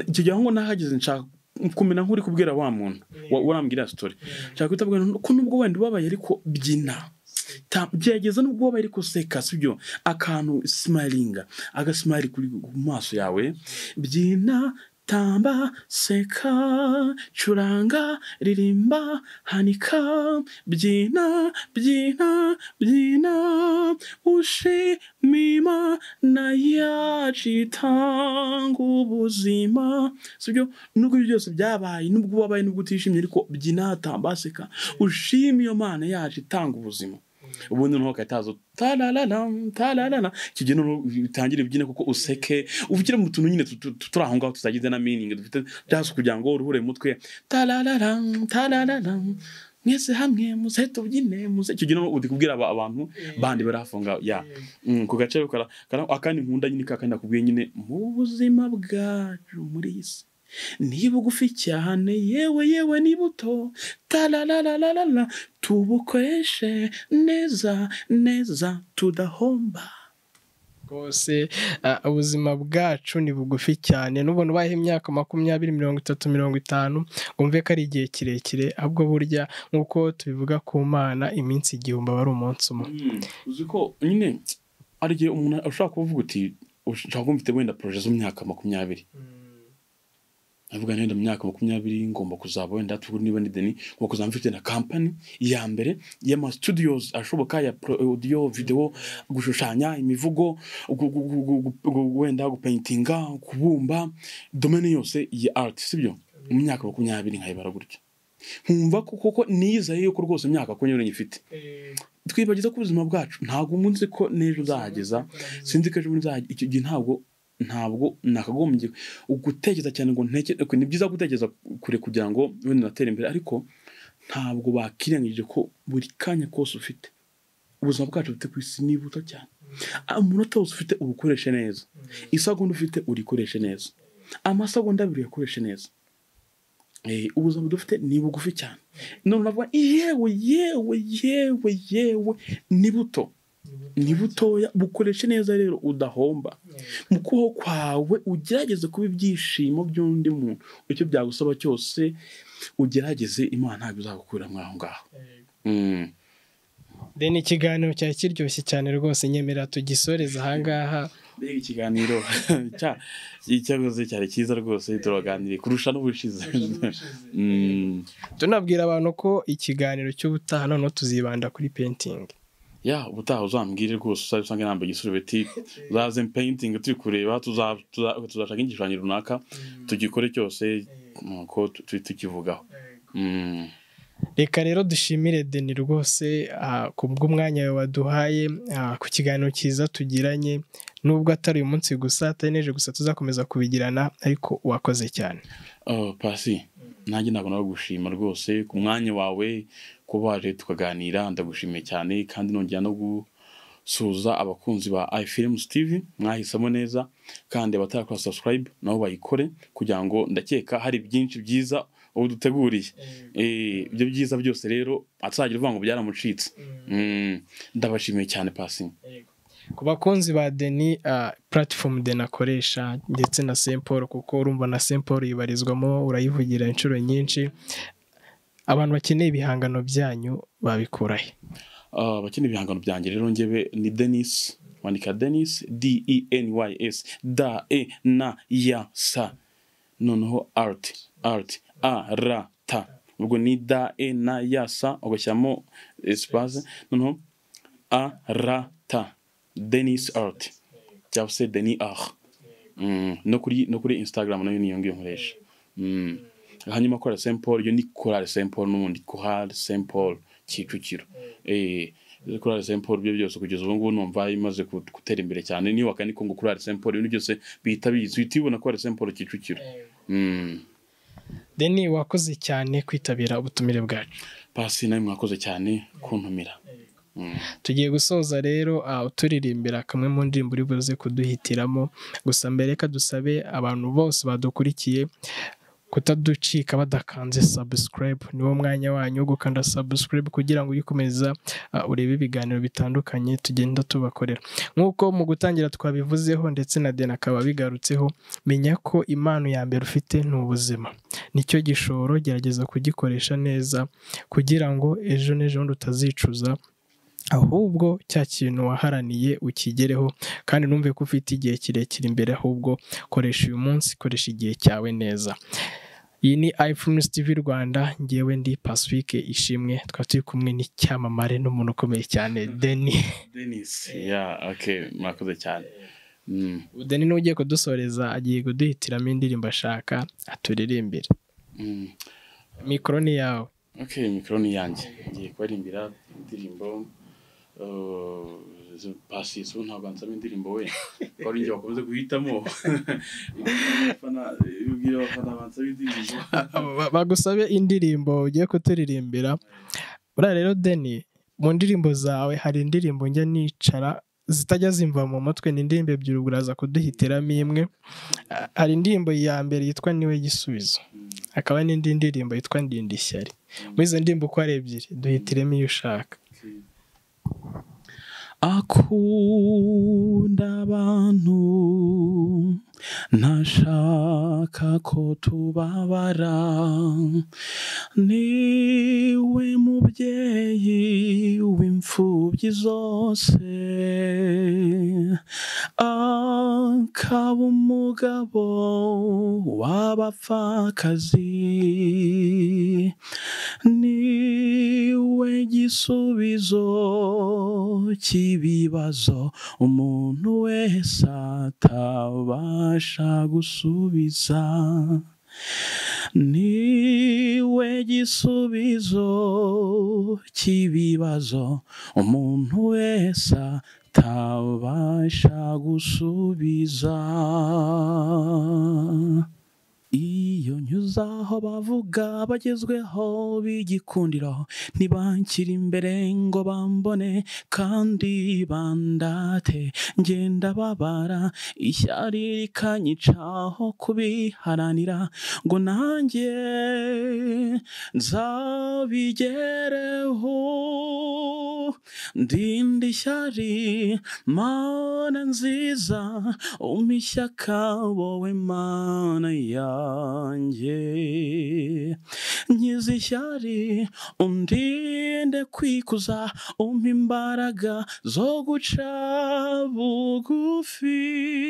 icyo gihe aho nahageze nshaka kumenya nk'uri kubwira wa muntu urambwira sitori nshaka guhita mbwira ko nubwo wenda ubabaye ariko byina byageza nubwo wabaye ariko seka sibyo akantu simayiringa agasimayiri ku maso yawe byina tamba seka curanga ririmba hanika byina byina byina ushimima na yacitanga ubuzima sibyo nubwo ibyo byose byabaye nubwo wabaye nubwo utishimye ariko byina tamba seka ushima iyo mana yacu itanga ubuzima ubundi noneho hakaza tararara tararara icyo gihe noneho utangire ubyine kuko useke uvugire mu tuntu nyine turi aho ngaho tutagize na miningi dufite byose kugira ngo uruhure mu mutwe tararara tararara mwese hamwe muze tubyine muze icyo gihe uri kubwira abantu bandi bari hafi aho ngaho ya ku gace akandi nkunda nyine kakandi nakubwiye nyine mu buzima bwacu muri iyi si ni bugufi cyane yewe yewe ni buto tararararara tubukoreshe neza neza tudahomba rwose ubuzima bwacu ni bugufi cyane n'ubona ubayeho imyaka makumyabiri mirongo itatu mirongo itanu wumve ko ari igihe kirekire ahubwo burya nk'uko tubivuga ku mana iminsi igihumbi aba ari umunsi umwe uzi ko nyine hari igihe umuntu ushobora kuvuga uti ushobora kuba ufite wenda poroje z'imyaka makumyabiri avuga wenda mu myaka makumyabiri ngomba kuzaba wenda tugura niba ni deni ngomba kuzaba mfite na kampani ya mbere y'amasitudiyozi ashoboka ya odiyo videwo gushushanya imivugo wenda gupaintinga kubumba domene yose ya ariti sibyo mu myaka makumyabiri nkayibara gutyo nkumva kuko niyizaye yuko rwose imyaka makumyabiri nyifite twibagiza ko ubuzima bwacu ntabwo umunsi ko n'ejo uzahageza sinzi ko ejo bundi icyo gihe ntabwo ntabwo nakagombye gutekereza cyane ngo ni byiza gutekereza kure kugira ngo wenda unatere imbere ariko ntabwo bakirengagije ko buri kanya kose ufite ubuzima bwacu bufite ku isi ni buto cyane umunota wose ufite ubukoreshe neza isagonda ufite urikoreshe neza amasagonda abiri uyakoreshe neza ubuzima dufite ni bugufi cyane none uravuga yewe yewe yewe yewe ni buto ni butoya bukoreshe neza rero udahomba mu kubaho kwawe ugerageze kuba ibyishimo by'undi muntu icyo byagusaba cyose ugerageze imana ntabwo izagukura aho ngaho deni ikiganiro cyari kiryoshye cyane rwose nyemerera tugisoreza aha ngaha mbega ikiganiro cya cyakoze cyari cyiza rwose turaganiriye kurusha n'ubushize Mm. tunabwira abantu ko ikiganiro cy'ubutaha noneho tuzibanda kuri pentingi ya ubutaha uzambwire rwose uzajya usanga inamba igisurubeti uzaze peyintingi turi kureba tuza- tuza- tuzashaka igishushanyo runaka tugikore cyose nuko tu- tukivugaho Mm. reka rero dushimire deni rwose ah, ku bw'umwanya waduhaye ah, ku kiganiro cyiza tugiranye nubwo atari uyu munsi gusa atari n'ejo gusa tuzakomeza kubigirana ariko wakoze cyane Oh, pasi nanjye ntabwo nagushima rwose ku mwanya wawe kuba waje tukaganira ndagushimiye cyane kandi nongera no gusuhuza abakunzi ba ifilms tv mwahisemo neza kandi abatarakora subscribe nabo bayikore kugira ngo ndakeka hari byinshi byiza ubu duteguriye Eh, ibyo byiza byose rero atazagira uvuga ngo byaramucitse Mm, ndabashimiye cyane pasi ku bakunzi ba deni ah, platform deni akoresha ndetse na semporo kuko urumva na semporo yibarizwamo urayivugira inshuro nyinshi abantu bakeneye ibihangano byanyu babikurahe Ah, abakeneye ibihangano byanjye rero njyewe ni denis wandika denis d e n y s da e na ya sa noneho art art a r t ubwo ni da e na ya sa ugashyiramo espace noneho a r t denis art cyangwa se denis art Mm, no kuri no kuri instagram nayo niyo ngiyo nkoresha Mm. hanyuma kora saint paul yo ni korali saint paul n'ubundi korali saint paul kicukiro eh korali saint paul byo byose kugeza ubu ngubu numva imaze ku- gutera imbere cyane niyo wakaniko ngo korali saint paul ibintu byose bihita bizi uhita ubona korali saint paul kicukiro Mm. deni wakoze cyane kwitabira ubutumire bwacu pasi nawe mwakoze cyane kuntumira Mm. tugiye gusoza rero ah, uturirimbira kamwe mu ndirimbo uri buze kuduhitiramo gusa mbere reka dusabe abantu bose badukurikiye kutaducika badakanze subscribe niwo mwanya wanyu wo gukanda subscribe kugira ngo ujye ukomeza ah, urebe ibiganiro bitandukanye tugenda tubakorera nk'uko mu gutangira twabivuzeho ndetse na deni akaba abigarutseho menya ko impano ya mbere ufite ni ubuzima nicyo gishoro gerageza kugikoresha neza kugira ngo ejo n'ejobundi utazicuza ahubwo cya kintu waharaniye ukigereho kandi numve ko ufite igihe kirekire imbere ahubwo koresha uyu munsi koresha igihe cyawe neza iyi ni iFilms TV Rwanda ngewe ndi Pacifique Ishimwe twaba turi kumwe n'icyamamare n'umuntu ukomeye cyane Deni denis ya okay mwakoze cyane Mm. Deni niwe ugiye kudusoreza agiye kuduhitiramo indirimbo ashaka aturirimbire Mm. mikoro ni yawe Okay, mikoro ni yanjye ngiye kubaririmbira indirimbo uh, zo- pasi so ntabwo ansaba indirimbo we ko ari njye bakomeze guhitamo abafana ubwira abafana bansaba indirimbo Ba- bagusabe indirimbo ugiye kuturirimbira buriya rero deni mu ndirimbo zawe hari indirimbo njya nicara zitajya zimva mu mutwe ni indirimbo ebyiri ubwo uraza kuduhitiramo imwe Ah, hari indirimbo ya mbere yitwa niwe gisubizo hakaba n'indi ndirimbo yitwa ndinda ishyari muri izo ndirimbo uko ari ebyiri duhitiremo iyo ushaka akunda abantu ntashaka ko tubabara niwe mubyeyi w'imfubyi zose akaba umugabo w'abapfakazi niwe gisubizo cy'ibibazo umuntu wese atabasha gusubiza niwe gisubizo cy'ibibazo umuntu wese atabasha gusubiza iyo nyuze aho bavuga bagezweho b'igikundiro ntibanshyire imbere ngo bambone kandi bandate ngenda babara ishyari rikanyicaho kubiharanira ngo nanjye nzabigereho ndinda ishyari mana nziza umpa ishyaka wowe mana yanjye nkiza ishyari undinde kwikuza umpa imbaraga zo guca buri bugufi